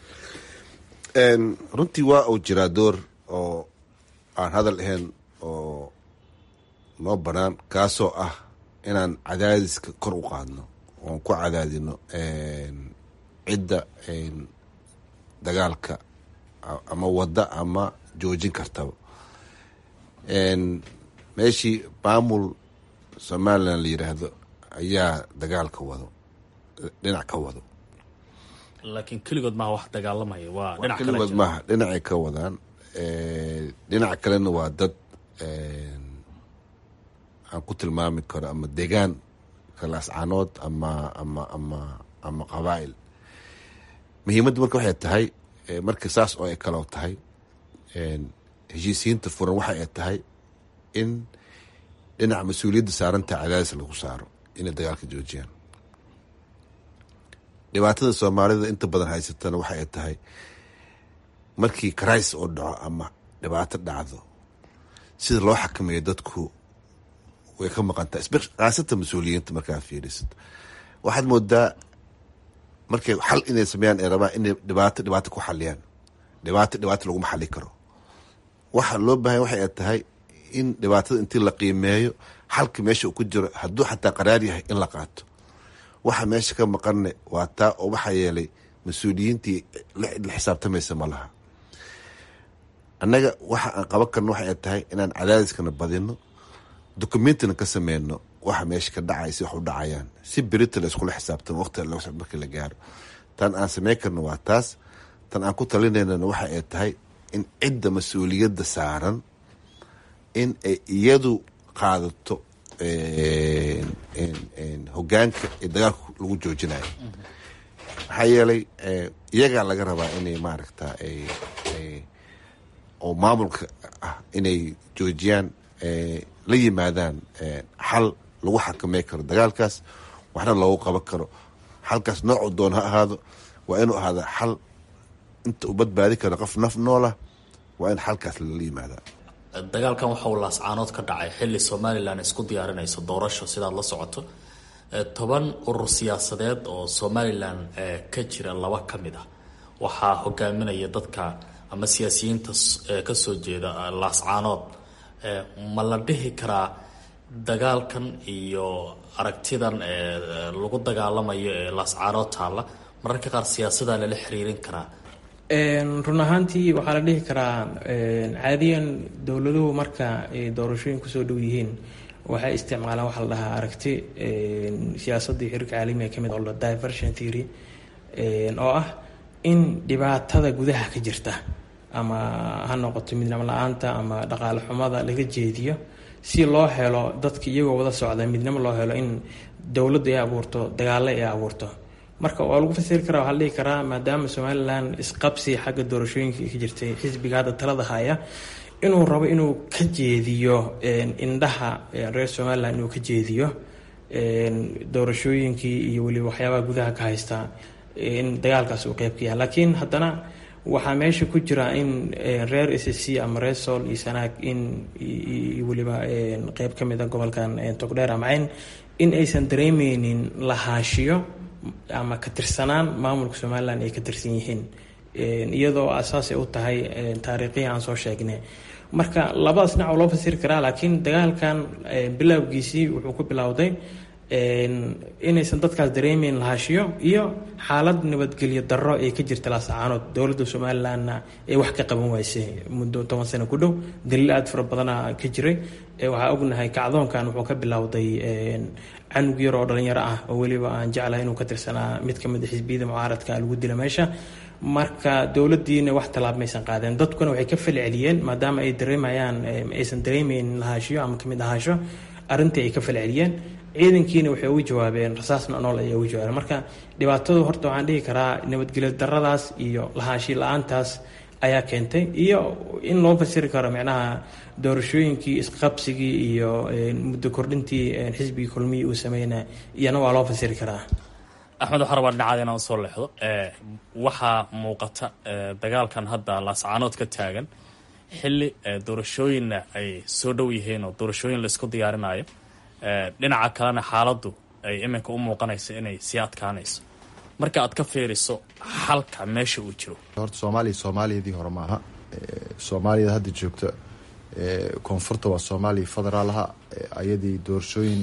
[SPEAKER 7] runtii waa uu jiraa door oo aan hadal ahayn oo noo banaan kaasoo ah inaan cadaadiska kor u qaadno oon ku cadaadino cidda dagaalka ama wadda ama joojin kartaba meeshii maamul somalilan la yiraahdo ayaa dagaalka wado dhinac ka wado
[SPEAKER 6] laakiin keligood maaha wax dagaalamaya waa dhinac kale
[SPEAKER 7] keligood maaha dhinacay ka wadaan dhinaca kalena waa dad aan ku tilmaami karo ama degaan kalaascanood ama ama ama ama qabaa'il muhiimadda marka waxay tahay marka saas oo ay kaloo tahay heshiisiyiinta furan waxa ay tahay in dhinaca mas-uuliyadda saaranta cadaadis lagu saaro inay dagaalka joojiyaan dhibaatada soomaalida inta badan haysatana waxa ay tahay markii karais oo dhaco ama dhibaato dhacdo sida loo xakameeyo dadku way ka maqantaa khaasatan mas-uuliyiinta markaa fiirisid waxaad moodaa markay xal inay sameeyaan ay rabaan inay dhibaato dhibaato ku xaliyaan dhibaato dhibaato laguma xali karo waxa loo baahanya waxay ay tahay in dhibaatada intii la qiimeeyo xalka meesha uu ku jiro hadduu xataa qaraar yahay in la qaato waxa meesha ka maqanne waa taa oo waxaa yeelay mas-uuliyiintii la xisaabtamaysa ma laha annaga waxa aan qaban karno waxa ay tahay inaan cadaadiskana badino documentina ka sameyno waxa meesha ka dhacay si wax u dhacayaan si berita la iskula xisaabtamo waqti markii la gaaro tan aan sameyn karno waa taas tan aan ku talinaynana waxa ay tahay in cidda mas-uuliyadda saaran in ay iyadu qaadato hogaanka ee dagaalka lagu joojinayo maxaa yeelay iyagaa laga rabaa inay maaragta oo maamulka ah inay joojiyaan la yimaadaan xal lagu xakamey karo dagaalkaas waxna loogu qaban karo xalkaas noocu doon ha ahaado waa inuu ahaada xal inta u badbaadi karo qof naf noolah waa in xalkaas lala yimaada
[SPEAKER 6] dagaalkan waxa uu laascaanood ka dhacay xilli somalilan isku diyaarinayso doorasho sidaad la socoto toban urur siyaasadeed oo somalilan ka jira laba ka mid ah waxaa hogaaminaya dadka ama siyaasiyiinta kasoo jeeda laascaanood ma la dhihi karaa dagaalkan iyo aragtidan lagu dagaalamayo ee laascaanood taalla mararka qaar siyaasadaa lala xiriirin karaa
[SPEAKER 9] run ahaantii waxaa la dhihi karaa caadiyan dowladuhu marka ay doorashooyin kusoo dhow yihiin waxay isticmaalaan waxaa la dhahaa aragti siyaasadii xiriirka caalamiga ka mid oo la diversion theory oo ah in dhibaatada gudaha ka jirta ama ha noqoto midnimo la-aanta ama dhaqaale xumada laga jeediyo si loo helo dadka iyagoo wada socda midnimo loo helo in dowladdu ay abuurto dagaalo ay abuurto marka waa lagu fasiri karaa waxaa la dhihi karaa maadaama somalilan isqabsi xagga doorashooyinka ka jirtay xisbiga hadda talada haya inuu rabo inuu ka jeediyo indhaha reer somalilan inuu ka jeediyo doorashooyinkii iyo weliba waxyaabaha gudaha ka haysta in dagaalkaas uu qeyb ka yahay laakiin haddana waxaa meesha ku jira in reer s c ama reer sool iyo sanaag in weliba qeyb ka mid a gobolkan togdheer amacayn in aysan dareemeynin lahaashiyo ama ka tirsanaan maamulka somalilan ay ka tirsan yihiin iyadoo asaasay u tahay taariikhihii aan soo sheegnay marka labadaas dhinac oo loo fasiri karaa laakiin dagaalkan bilowgiisii wuxuu ku bilowday inaysan dadkaas dareemeyn lahaashiyo iyo xaalad nabadgelyo darro ay ka jirta laasacaanood dowladda somalilanna ay wax ka qaban waysay muddo toban sano ku dhow daliil aada fara badana ka jiray waxaa ognahay kacdoonkan wuxuu ka bilowday canug yar oo dhalinyaro ah oo weliba aan jeclahay inuu ka tirsanaa mid ka mid a xisbiyada mucaaradka lagu dila meesha marka dowladiina wax tallaab maysan qaadeen dadkuna waxay ka falceliyeen maadaama ay dareemayaan aysan dareemeyn lahaashiyo ama kamid ahaasho arrintii ay ka falceliyeen ciidankiina waxay ugu jawaabeen rasaasna nool ayay ugu jawaabeen marka dhibaatadu horta waxaan dhihi karaa nabadgelyo daradaas iyo lahaashi la-aantaas ayaa keentay iyo in loo fasiri karo micnaha doorashooyinkii isqabsigii iyo muddo kordhintii xisbigii kulmihii uu sameyna iyana waa loo fasiri karaa
[SPEAKER 6] axmed waxaa rabaa dhinacaada inaan usoo leexdo waxaa muuqata dagaalkan hadda laascaanood ka taagan xilli doorashooyinna ay soo dhow yihiin oo doorashooyin laisku diyaarinayo dhinaca kalena xaaladdu ay iminka u muuqanayso inay sii adkaanayso marka aad ka fiiriso xalka meesha uu jiro
[SPEAKER 8] horta soomaaliya soomaaliyadii hore maaha soomaaliyada hadda joogta koonfurta waa soomaaliya federaalaha ayadii doorashooyin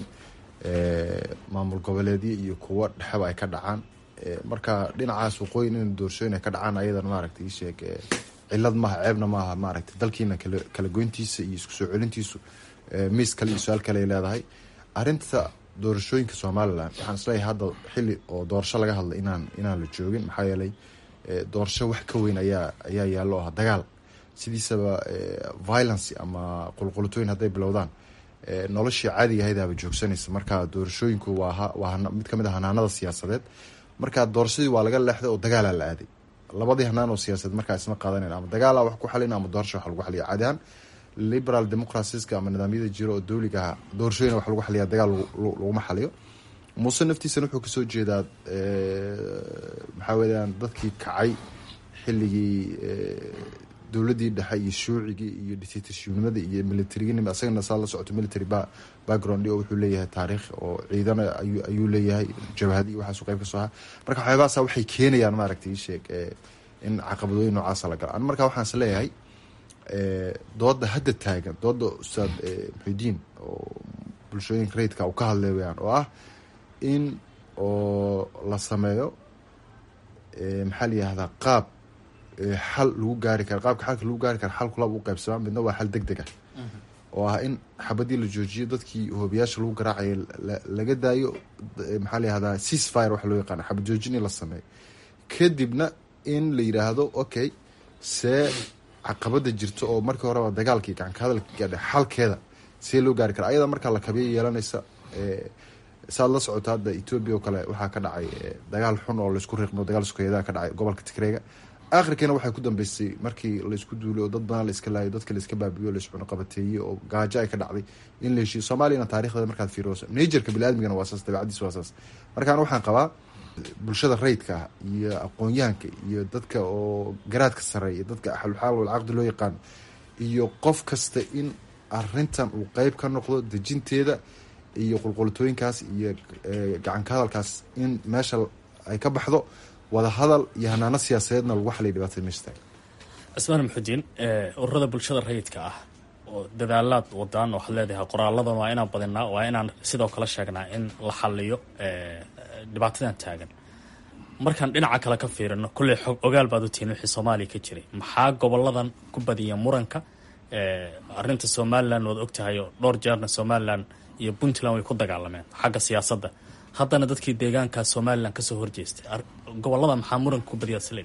[SPEAKER 8] maamul goboleedyo iyo kuwo dhexeba ay ka dhacaan marka dhinacaas waqooyin in doorashooyin ay ka dhacaan ayadan maaragta isheeg cilad maaha ceebna maaha maaragta dalkiina kala goyntiisa iyo isku soo celintiisu miis kale iyo su-aal kale ay leedahay arinta doorashooyinka somalilan waxaan isleeyahay hadda xili oo doorasho laga hadlay inaan inaan la joogin maxaa yeelay doorasho wax ka weyn ayaa ayaa yaallo ah dagaal sidiisaba violence ama qulqulutooyin hadday bilowdaan noloshii caadiga ahaydaaba joogsanaysa marka doorashooyinku waa waa mid kamid a hanaanada siyaasadeed marka doorashadii waa laga leexday oo dagaalaa la aaday labadii hanaan oo siyaasadeed markaa isma qaadanayn ama dagaala wax ku xalin ama doorasho wax lagu xaliya caadi ahaan liberal democraciska ama nidaamyada jiro oo dowliga ah doorashooyin wax lagu xaliya dagaal laguma xaliyo muuse naftiisana wuxuu kasoo jeedaa maxaa weyaan dadkii kacay xilligii dowladii dhexe iyo shuucigii iyo dictatorshipnimadii iyo militariginima isagana saa la socoto military background oo wuxuu leeyahay taariikh oo ciidana ayuu leeyahay jabhadi waxaasu qeyb kasoo ahaa marka waxyaabahaasa waxay keenayaan maaragtay isheeg in caqabadooyin noocaasa la gala an marka waxaan is leeyahay dooda hadda taagan dooda ustaad muxidiin oo bulshooyinka rayidka u ka hadlay weyaan oo ah in oo la sameeyo maxaa la yihahdaa qaab xal lagu gaari kara qaabka xalka lagu gaari kara xal kulaba u qaybsamaa midna waa xal deg deg ah oo ah in xabadii la joojiyo dadkii hoobiyaasha lagu garaacayo laga daayo maxaa la yihahdaa ceasefire waxa loo yaqaana xabad joojin in la sameeyo kadibna in la yiraahdo okay see caqabada jirto oo markii horeba dagaalkii gacanka hadalka gaadha xalkeeda see loo gaari kara ayada markaa la kabiya yeelanaysa saad la socoto hadda etoobiya oo kale waxaa ka dhacay dagaal xun oo laisku riiqmo dagaal sukeeyadaa ka dhacay gobolka tigreega akhirkiina waxay ku dambeysay markii laisku duulay oo dad badan la iska laayo dadka laiska baabiyo laiscuno qabateeyey oo gaajo ay ka dhacday in la heshiyo soomaaliyana taarikhdeeda markaad fiiriso najerka biniadmigana waa saas dabeecadiis waa saas markaan waxaan qabaa bulshada rayidka ah iyo aqoon-yahanka iyo dadka oo garaadka sareeya dadka axlulxaal walcaqdi loo yaqaano iyo qof kasta in arintan uu qeyb ka noqdo dejinteeda iyo qulqulitooyinkaas iyo gacanka hadalkaas in meesha ay ka baxdo wada hadal iyo hanaano siyaasadeedna lagu xaliya dhibaatada meesha taagan
[SPEAKER 6] cismaan maxudiin ururada bulshada rayidka ah oo dadaalaad wadaan waxaad leedahay qoraaladan waa inaan badinaa waa inaan sidoo kale sheegnaa in la xaliyo dhibaatadan taagan markaan dhinaca kale ka fiirino kulley xog ogaal baad u tihiin wixii soomaaliya ka jiray maxaa goboladan ku badiya muranka arinta somalilan waad ogtahay oo dhowr jeerna somalilan iyo puntland way ku dagaalameen xagga siyaasadda haddana dadkii deegaanka somalilan kasoo horjeestay gobolada maxaa muranka ku badiyaa sl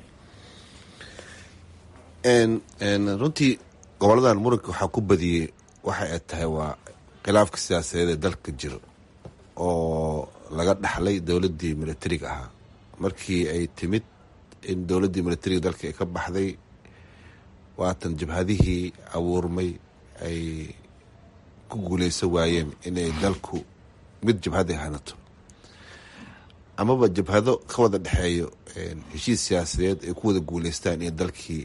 [SPEAKER 7] runtii goboladan muranka waxaa ku badiyey waxa ay tahay waa khilaafka siyaasadeed ee dalka jiro oo laga dhaxlay dowladii militariga ahaa markii ay timid in dowladii militariga dalka ay ka baxday waatan jabhadihii abuurmay ay ku guuleysan waayeen inay dalku mid jabhad ay hanato amaba jabhado ka wada dhexeeyo heshiis siyaasadeed ay ku wada guuleystaan iyo dalkii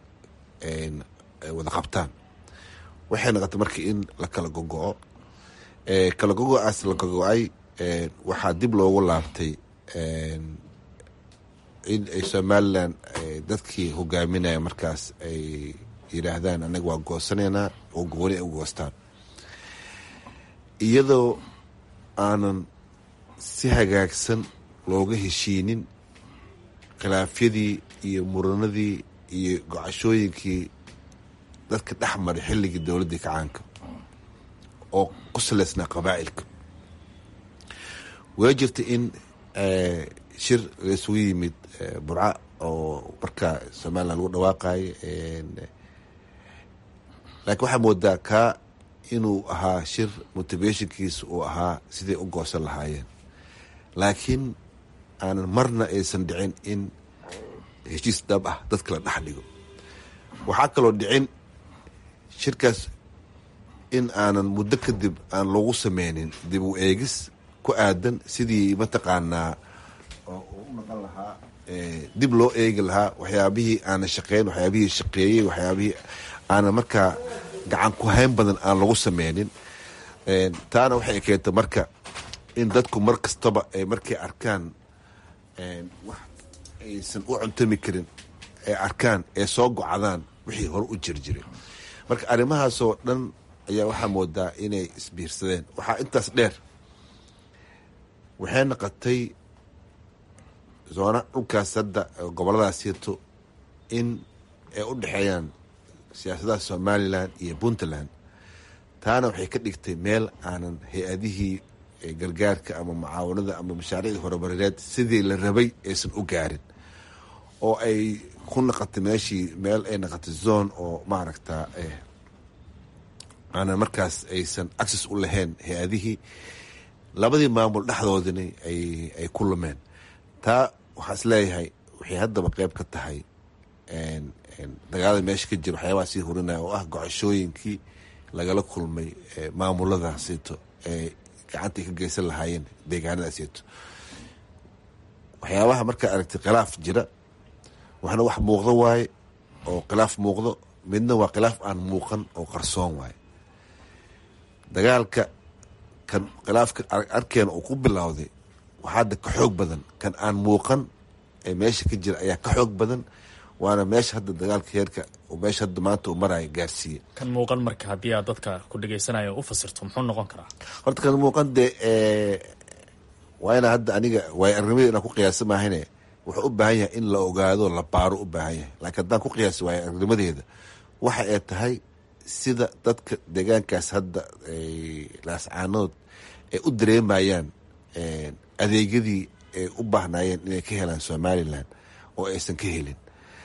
[SPEAKER 7] wada qabtaan waxay noqotay marka in la kala gogo-o kala gogo-aas la gogo-ay waxaa dib loogu laabtay in ay somalilan dadkii hogaaminaya markaas ay yidhaahdaan anaga waa goosanaynaa oo gooni ay u goostaan iyadoo aanan si hagaagsan looga heshiinin khilaafyadii iyo muranadii iyo gocashooyinkii dadka dhex maray xilligii dowladdii kacaanka oo ku saleysnaa qabaa'ilka waa jirta in shir laisugu yimid burca oo markaa somalilan lagu dhawaaqayo laakiin waxaa moodaa kaa inuu ahaa shir motivationkiisa uu ahaa siday u goosan lahaayeen laakiin aanan marna aysan dhicin in heshiis dhab ah dadka la dhex dhigo waxaa kaloo dhicin shirkaas in aanan muddo kadib aan loogu sameynin dib u eegis ku aadan sidii mataqaanaa oo u noqon lahaa dib loo eegi lahaa waxyaabihii aanan shaqeyn waxyaabihii shaqeeyey waxyaabihii aanan markaa gacan ku hayn badan aan lagu sameynin taana waxay keentay marka in dadku mar kastaba ay markay arkaan wax aysan u cuntami karin ay arkaan ee soo gocdaan wixii hore u jirjiray marka arrimahaasoo dhan ayaa waxaa moodaa inay isbiirsadeen waxaa intaas dheer waxay noqotay zoona dhulkaas hadda goboladaas sirto in ay u dhexeeyaan siyaasadaha somalilan iyo puntland taana waxay ka dhigtay meel aanan hay-adihii gargaarka ama mucaawanada ama mashaariicdii horumarineed sidii la rabay aysan u gaarin oo ay ku naqotay meeshii meel ay naqotay zone oo maaragta aanan markaas aysan access u lahayn hay-adihii labadii maamul dhexdoodina ay ku lumeen taa waxaa is leeyahay waxay haddaba qeyb ka tahay dagaalada meesha ka jira waxyaabaha sii hurinaya oo ah gocashooyinkii lagala kulmay maamuladaasito ee gacantay ka geysan lahaayeen deegaanadaasito waxyaabaha markaa aragtay khilaaf jira waxna wax muuqdo waaye oo khilaaf muuqdo midna waa khilaaf aan muuqan oo qarsoon waaye dagaalka kan khilaafka arkeena uu ku bilowday waxaa hadda ka xoog badan kan aan muuqan ee meesha ka jira ayaa ka xoog badan waana meesha hadda dagaalka heerka meesha hadda maanta uu maraayo gaarsiiye
[SPEAKER 6] kan muuqan marka haddii aad dadka ku dhegeysanaya u fasirto muxuu noqon karaa
[SPEAKER 7] horta kan muuqan dee waa inaa hadda aniga waay arnimadii inaan ku qiyaasa maahane wuxuu u baahan yahay in la ogaado la baaro u baahan yahay laakiin haddaan ku qiyaasa waay arnimadeeda waxa ay tahay sida dadka deegaankaas hadda laascaanood ay u dareemayaan adeegyadii ay u baahnaayeen inay ka helaan somalilan oo aysan ka helin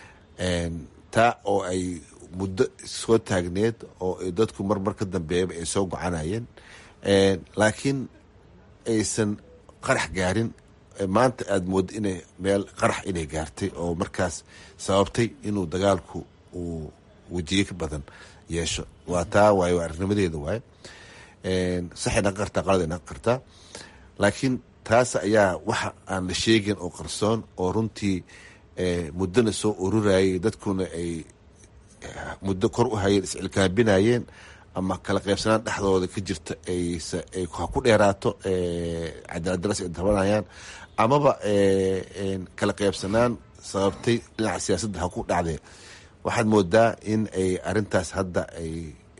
[SPEAKER 7] taa oo ay muddo soo taagneed oo dadku marmar ka dambeeyaba ay soo gocanayeen laakiin aysan qarax gaarin maanta aada mooddo inay meel qarax inay gaartay oo markaas sababtay inuu dagaalku uu wejiye ka badan yeesho waa taa waaye waa arnimadeeda waaye saxay naqan kartaa qalad ay naqan kartaa laakiin taas ayaa waxa aan la sheegin oo qarsoon oo runtii muddona soo ururayay dadkuna ay muddo kor u hayeen iscilkaabinayeen ama kala qaybsanaan dhexdooda ka jirta ay ha ku dheeraato cadaaladdaras ay tabanayaan amaba kala qaybsanaan sababtay dhinaca siyaasadda ha ku dhacdee waxaad moodaa in ay arintaas hadda ay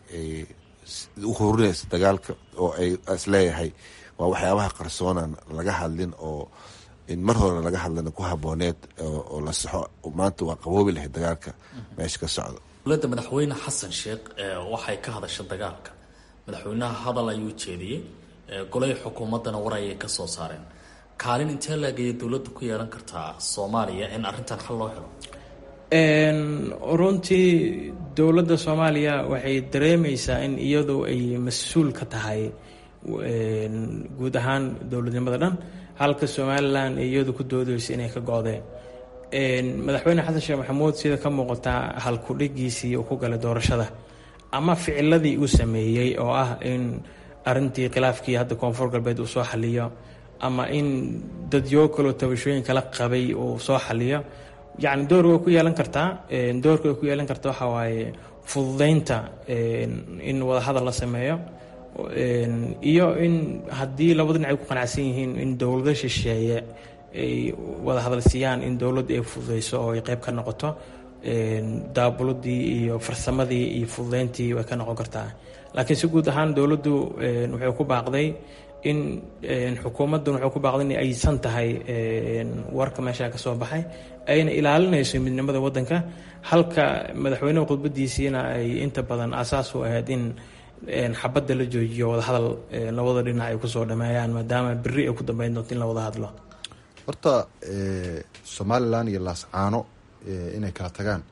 [SPEAKER 7] u horinayso dagaalka oo ay isleeyahay waa waxyaabaha qarsoonan laga hadlin oo in mar hore laga hadlana ku habooneed oo la saxo maanta waa qaboobi lahayd dagaalka meesha ka socda
[SPEAKER 6] dowladda madaxweyne xasan sheekh waxay ka hadasha dagaalka madaxweynaha hadal ayuu jeediyey golay xukuumaddana war ayay ka soo saareen kaalin intee laagaya dowladda ku yeelan kartaa soomaaliya in arrintan xal loo helo
[SPEAKER 9] runtii dowladda soomaaliya waxay dareemeysaa in iyadu ay mas-uul ka tahay guud ahaan dowladnimada dhan halka somalilan iyadu ku doodeysa inay ka go-deen madaxweyne xasan sheekh maxamuud sida ka muuqataa halkudhigiisii uu ku galay doorashada ama ficiladii uu sameeyey oo ah in arintii khilaafkii hadda koonfur galbeed uu soo xaliyo ama in dadyo kaloo tabashooyin kala qabay uu soo xaliyo yacni door way ku yeelan kartaa doorka way ku yeelan kartaa waxaa waaye fududeynta in wadahadal la sameeyo iyo in haddii labada dhinac ay ku qanacsan yihiin in dowlado shisheeye ay wada hadalsiiyaan in dowladda ay fududeyso oo ay qeyb ka noqoto daabuladii iyo farsamadii iyo fududeyntii way ka noqon kartaa laakiin si guud ahaan dowladdu wuxuu ku baaqday in xukuumaddan wuxuu ku baaqday in aysan tahay warka meesha ka soo baxay ayna ilaalinayso midnimada waddanka halka madaxweyneha khudbadiisiina ay inta badan asaas u ahayd in xabadda la joojiyo wadahadal labada dhinac ay kusoo dhameeyaan maadaama beri ay ku dambeyn doonto in la wada hadlo
[SPEAKER 8] horta somalilan iyo laascaano inay kala tagaan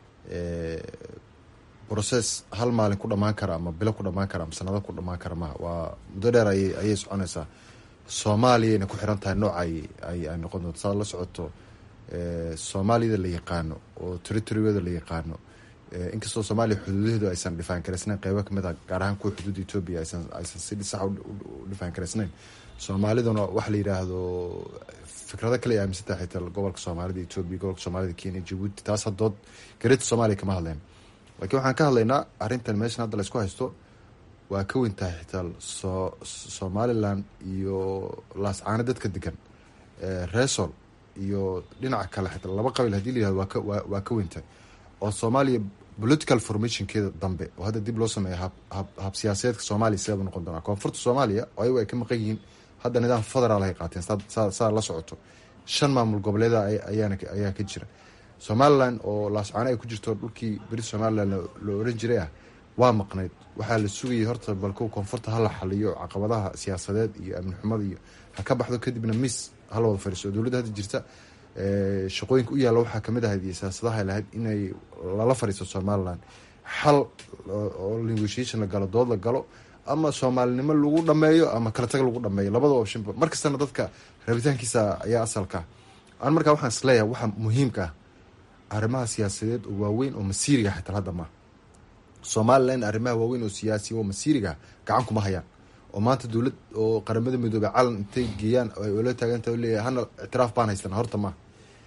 [SPEAKER 8] process hal maalin ku dhamaan kara ama bilo ku dhamaan kara ama sanado ku dhamaan kara maha waa muddo dheer ay ayay soconaysaa soomaaliyayna ku xiran tahay nooca ay ay noqon doonto saad la socoto soomaaliyada la yaqaano oo territorygooda la yaqaano inkastoo soomaaliya xuduudaheedu aysan dhifaan karaysnayn qeybo kamid ah gaar ahaan kuwa xuduudda etoobiya aysan aysan si sax u dhifaan karaysnayn soomaaliduna waxa la yidhaahdo fikrado kale ay aaminsantahay xitaa gobolka soomaalida etoobiya gobolka soomaalida kenya jabuuti taas hadood gareeta soomaaliya kama hadleen laakiin waxaan ka hadlaynaa arrintan meeshan hadda laysku haysto waa ka weyn tahay xitaa so somalilan iyo laascaano dadka degan resol iyo dhinaca kale xitaa laba qabiil hadii la yihahdo waa ka waa waa ka weyn tahay oo soomaaliya political formationkeeda dambe oo hadda dib loo sameeya hab hab hab siyaasadeedka soomaaliya sideebu noqon doonaa koonfurta soomaaliya oo ayagu ay ka maqan yihiin hadda nidaam federaal ay qaateen saa saa la socoto shan maamul goboleeda ayaana ayaa ka jira somalilan oo laascaano ay ku jirto dhulkii beri somalilan la oran jiray ah waa maqnayd waxaa la sugayay horta balko koonfurta hala xaliyo caqabadaha siyaasadeed iyo amni xumada iyo ha ka baxdo kadibna miss hala wada fadhiiso dowladda hadda jirta shaqooyinka u yaalla waxaa kamid ahayd iyo siyaasadaha lahayd inay lala fadhiisto somalilan xal oo negotiation la galo dood la galo ama soomaalinimo lagu dhameeyo ama kala tag lagu dhameeyo labada optionba mar kastana dadka rabitaankiisa ayaa asalka an markaa waxaan isleeyahay waxa muhiimka ah arrimaha siyaasadeed oo waaweyn oo masiiriga xitaa hadda ma somalilan arrimaha waaweyn oo siyaasi oo masiiriga gacan kuma hayaan oo maanta dowlad oo qaramada midoobey calan intay geeyaan ay ola taaganta leeyahay hana ictiraaf baan haystana horta ma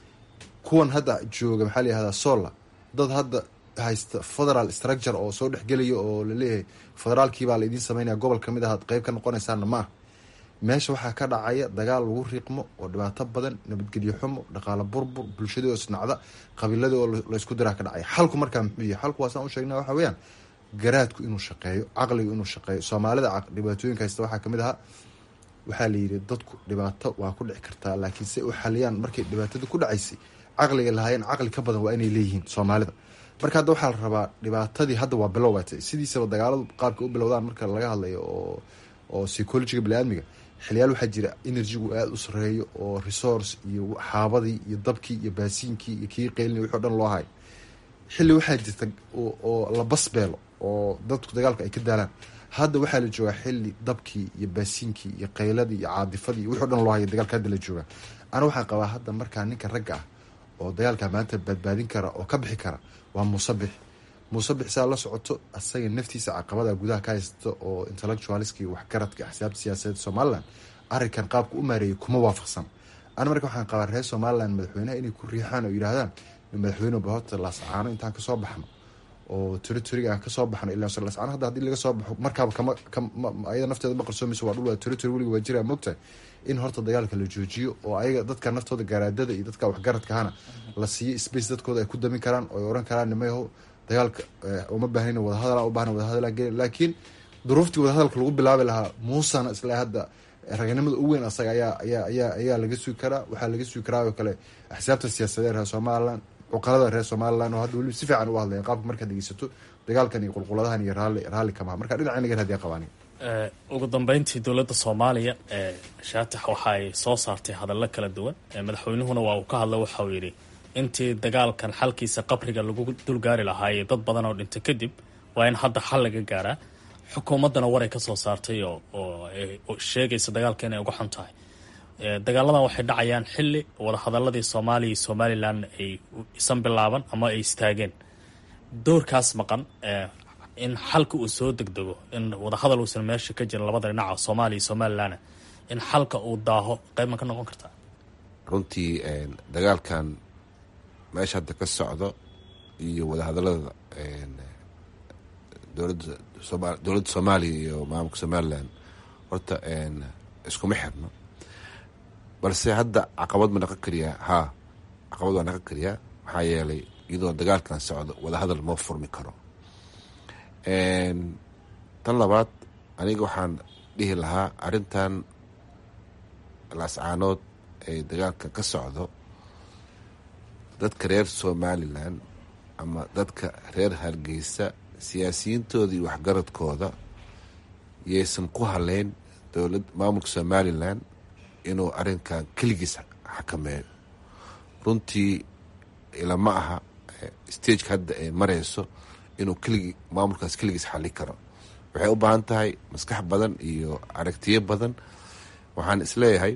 [SPEAKER 8] kuwan hadda jooga maxaa la yihahdaa sola dad hadda haysta federal structure oo soo dhexgelaya oo laleeyahay federaalkiibaa la idiin sameynaya gobol kamid ah ad qeyb ka noqonaysaana ma ah meesha waxaa ka dhacaya dagaal lagu riiqmo oo dhibaato badan nabadgelyo xumo dhaqaalo burbur bulshadii oo isnacda qabiiladii oo laysku diraa ka dhacaya xalku markaa muxuu yahay xalku waasaan u sheegna waxa weeyaan garaadku inuu shaqeeyo caqligu inuu shaqeeyo soomaalida dhibaatooyinka haysta waxaa kamid ahaa waxaa la yidhi dadku dhibaato waa ku dhici kartaa laakiin si u xaliyaan markay dhibaatada ku dhacaysay caqliga lahaayeen caqli ka badan waa inay leeyihiin soomaalida marka hadda waxaa la rabaa dhibaatadii hadda waa bilow batay sidiisaba dagaaladu qaabka u bilowdaan marka laga hadlayo oo oo psychologiga baniaadmiga xiliyaal waxaa jira energygu aada u sareeyo oo resource iyo xaabadii iyo dabkii iyo baasiinkii iyo kii qeylina wixi o dhan loo hayo xilli waxaa jirta oo la basbeelo oo dadku dagaalka ay ka daalaan hadda waxaa la joogaa xili dabkii iyo baasiinkii iyo qayladii iyo caadifadii iyo wixi o dhan loo hayo dagaalka hadda la joogaa ana waxaan qabaa hadda markaa ninka ragga ah oo dagaalka maanta badbaadin kara oo ka bixi kara waa muusabix muusabix saa la socoto asaga naftiisa caqabada gudaha ka haysta oo intellectualiski waxgaradka axsaabta siyaasadeed somalilan arrinkan qaabka u maareeyay kuma waafaqsan ana marka waxaan qabaa reer somalilan madaxweynaha inay ku riixaan oo yidhaahdaan madaxweyne bahorta laascaano intaan kasoo baxno oo territoriga aan kasoo baxno ilaa laascaano hadda hadii laga soo baxo markaaba kama ayada nafteeda ma qarsoomayso waa dhul waa territory weliga waa jiraa mogtahay in horta dagaalka la joojiyo oo ayaga dadka naftooda garaadada iyo dadka waxgaradkahana la siiyo space dadkooda ay ku damin karaan oo ay oran karaan nimayaho dagaalka uma baahnayn wadahadal u bahna wadahadal gel laakiin duruuftii wadahadalka lagu bilaabi lahaa muusana isla hadda raganimada ugu weyn asaga ayaa ayaa ayaa ayaa laga sugi karaa waxaa laga sugi karaa oo kale axsaabta siyaasadeed reer somalilan cuqalada reer somalilan oo hadda weliba si fiican u hadlaya qaabka markaad dhegeysato dagaalkan iyo qulquladahan iyo raalli raalli kamaha marka dhinaca nagar hadii qabaani
[SPEAKER 6] ugu dambeyntii dowladda soomaaliya ee shaatax waxa ay soo saartay hadallo kala duwan madaxweynuhuna waa uu ka hadla waxa uu yidhi intii dagaalkan xalkiisa qabriga lagu dulgaari lahaayey dad badan oo dhinta kadib waa in hadda xal laga gaaraa xukuumaddana waray ka soo saartay oo oo sheegaysa dagaalka inay uga xun tahay dagaaladan waxay dhacayaan xili wadahadaladii soomaaliya iyo somalilan ay isan bilaaban ama ay istaageen doorkaas maqan in xalka uu soo degdego in wadahadal uusan meesha ka jirin labada dhinaca soomaaliya iyo somalilan in xalka uu daaho qeyb ma ka noqon kartaa
[SPEAKER 7] runtii dagaalkan meesha hadda ka socdo iyo wadahadalada dowladda sooma dowladda soomaaliya iyo maamulka somalilan horta iskuma xirno balse hadda caqabad ma naqon kariyaa haa caqabad waa naqon kariyaa maxaa yeelay iyadoo dagaalkan socdo wadahadal ma furmi karo tan labaad aniga waxaan dhihi lahaa arrintan laascaanood ee dagaalkan ka socdo dadka reer somalilan ama dadka reer hargeysa siyaasiyiintooda iyo waxgaradkooda yaysan ku haleyn dowlad maamulka somalilan inuu arrinkan keligiis xakameeyo runtii ilama aha stageka hadda ay mareyso inuu keligi maamulkaas keligiis xali karo waxay u baahan tahay maskax badan iyo aragtiyo badan waxaan isleeyahay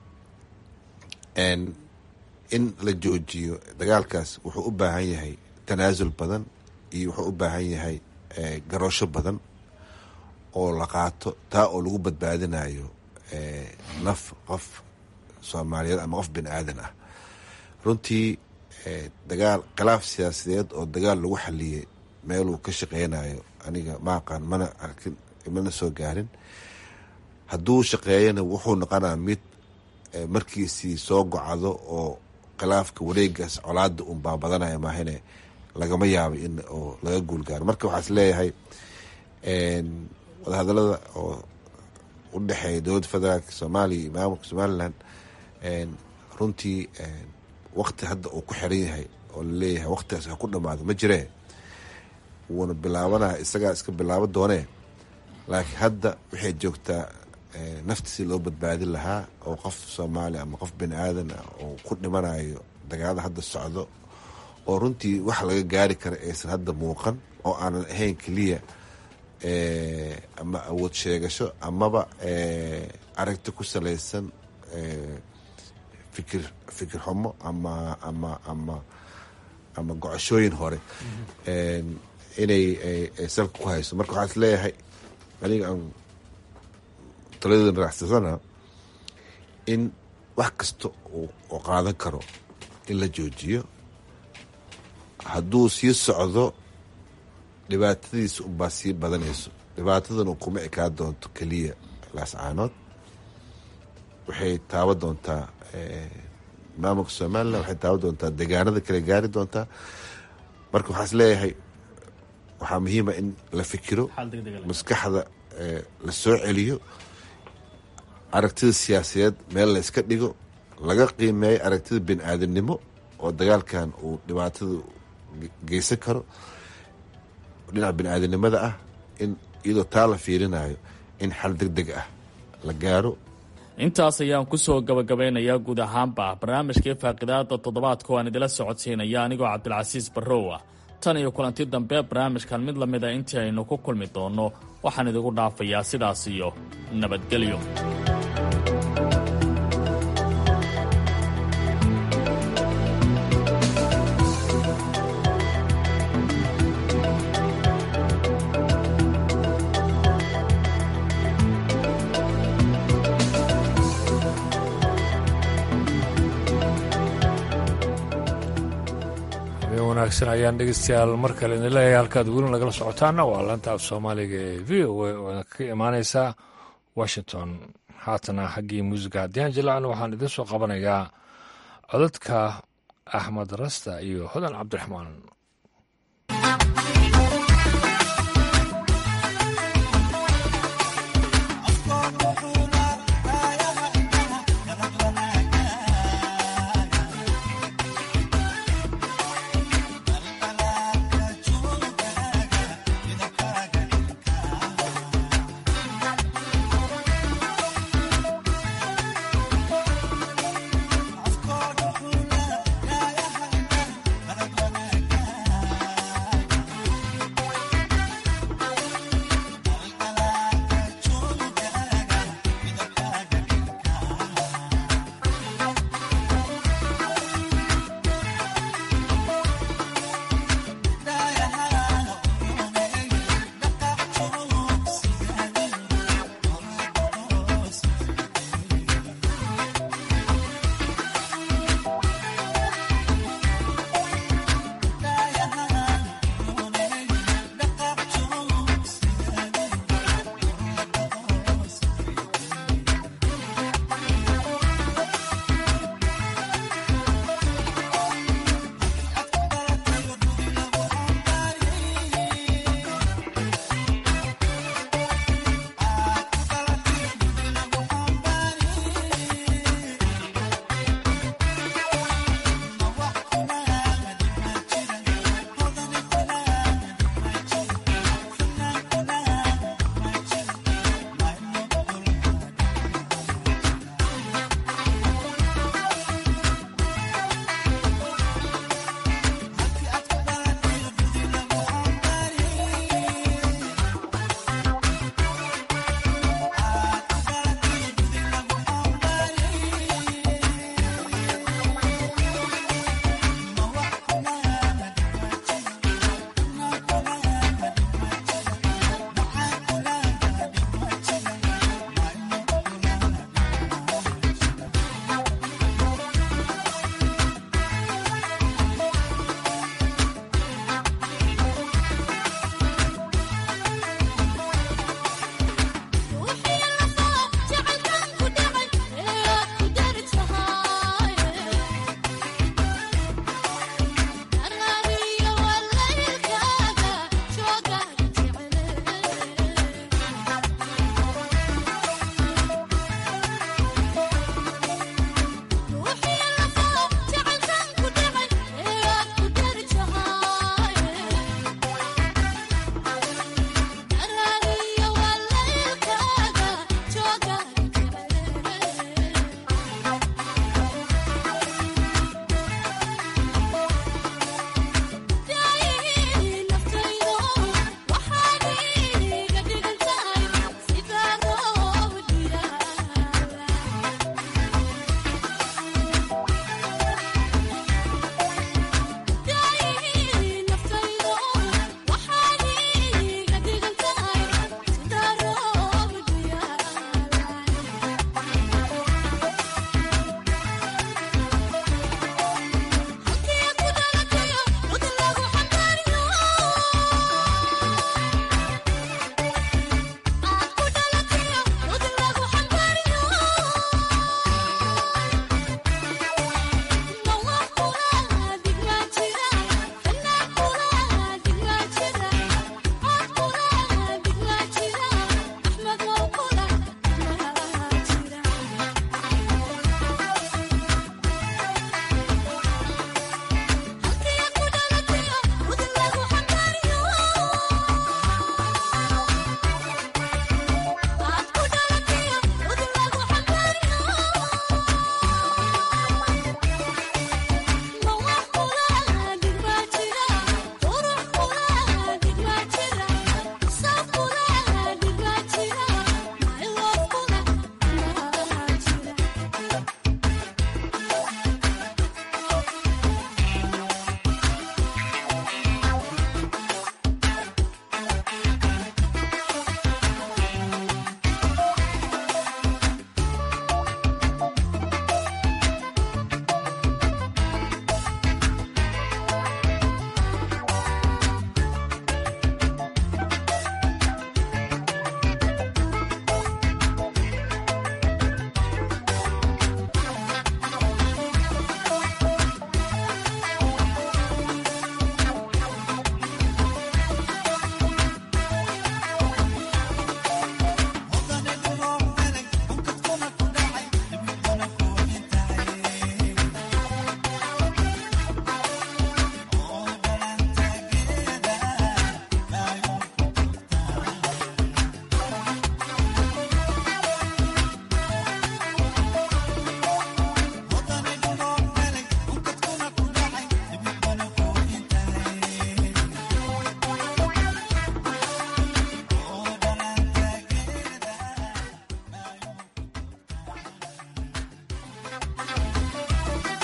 [SPEAKER 7] in la joojiyo dagaalkaas wuxuu u baahan yahay tanaasul badan iyo wuxuu u baahan yahay garoosho badan oo la qaato taa oo lagu badbaadinayo naf qof soomaaliyeed ama qof bini aadan ah runtii dagaal khilaaf siyaasadeed oo dagaal lagu xaliyey meeluu ka shaqeynayo aniga ma aqaan mana arkin mana soo gaarin hadduu shaqeeyana wuxuu noqonaa mid markiisii soo gocdo oo khilaafka wareegaas colaada un baabadanaya maahane lagama yaabo in oo laga guulgaaro marka waxaa is leeyahay wadahadalada oo u dhexeeya dowladda federaalk soomaaliya iyo maamulka somalilan runtii wakti hadda uu ku xiran yahay oo laleeyahay waktigaas ha ku dhamaado ma jiree wuuna bilaabanaya isagaa iska bilaabo doonee laakiin hadda waxay joogtaa nafti si loo badbaadin lahaa oo qof soomaali ama qof bini aadan ah oo ku dhimanayo dagaalada hadda socdo oo runtii wax laga gaari kara aysan hadda muuqan oo aanan ahayn keliya ama awood sheegasho amaba aragti ku salaysan fikir fikir xumo ama ama ama ama gocashooyin hore inay salka ku hayso marka waxaa is leeyahay aniga aan taladeeda madaxsasana in wax kasta oo qaadan karo in la joojiyo hadduu sii socdo dhibaatadiisa unbaa sii badanayso dhibaatadana kuma ekaa doonto keliya laascaanood waxay taaban doontaa maamulka somalilan waxay taaban doontaa degaanada kale gaari doontaa marka waxaa is leeyahay waxaa muhiima in la fikiro maskaxda la soo celiyo aragtida siyaasadeed meel la iska dhigo laga qiimeeyo aragtida bini aadamnimo oo dagaalkan uu dhibaatada geysan karo dhinaca bini aadamnimada ah in iyadoo taa la fiirinayo in xal deg deg ah la gaaro
[SPEAKER 6] intaas ayaan kusoo gabagabeynayaa guud ahaanba barnaamijkii faaqidaada toddobaadka oo aan idila socodsiinaya anigoo cabdilcasiis barrow ah tan iyo kulanti dambe barnaamijkan mid la mid a intii aynu ku kulmi doonno waxaan idigu dhaafayaa sidaas iyo nabadgelyo
[SPEAKER 2] wanaagsan ayaan dhegeystayaal mar kale idin leeyahay halkaad weli nagala socotaana waa laanta af soomaaliga ee v o a oo ka imaaneysa washington haatana xaggii muusiga haddii aan jilacno waxaan idin soo qabanayaa codadka axmed rasta iyo hodan cabdiraxmaan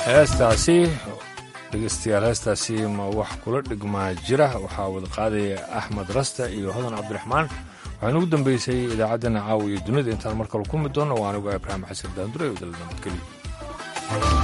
[SPEAKER 2] heestaasi dhegeystayaal heestaasi ma wax kula dhigmaa jira waxaa wada qaadaya axmed rasta iyo hodan cabdiraxmaan waxaa inugu dambeysay idaacaddeenna caawa iyo dunida intaan mar kale ku mid doonno waa anigu ibraahim xasan daandure wadala nabadgelyo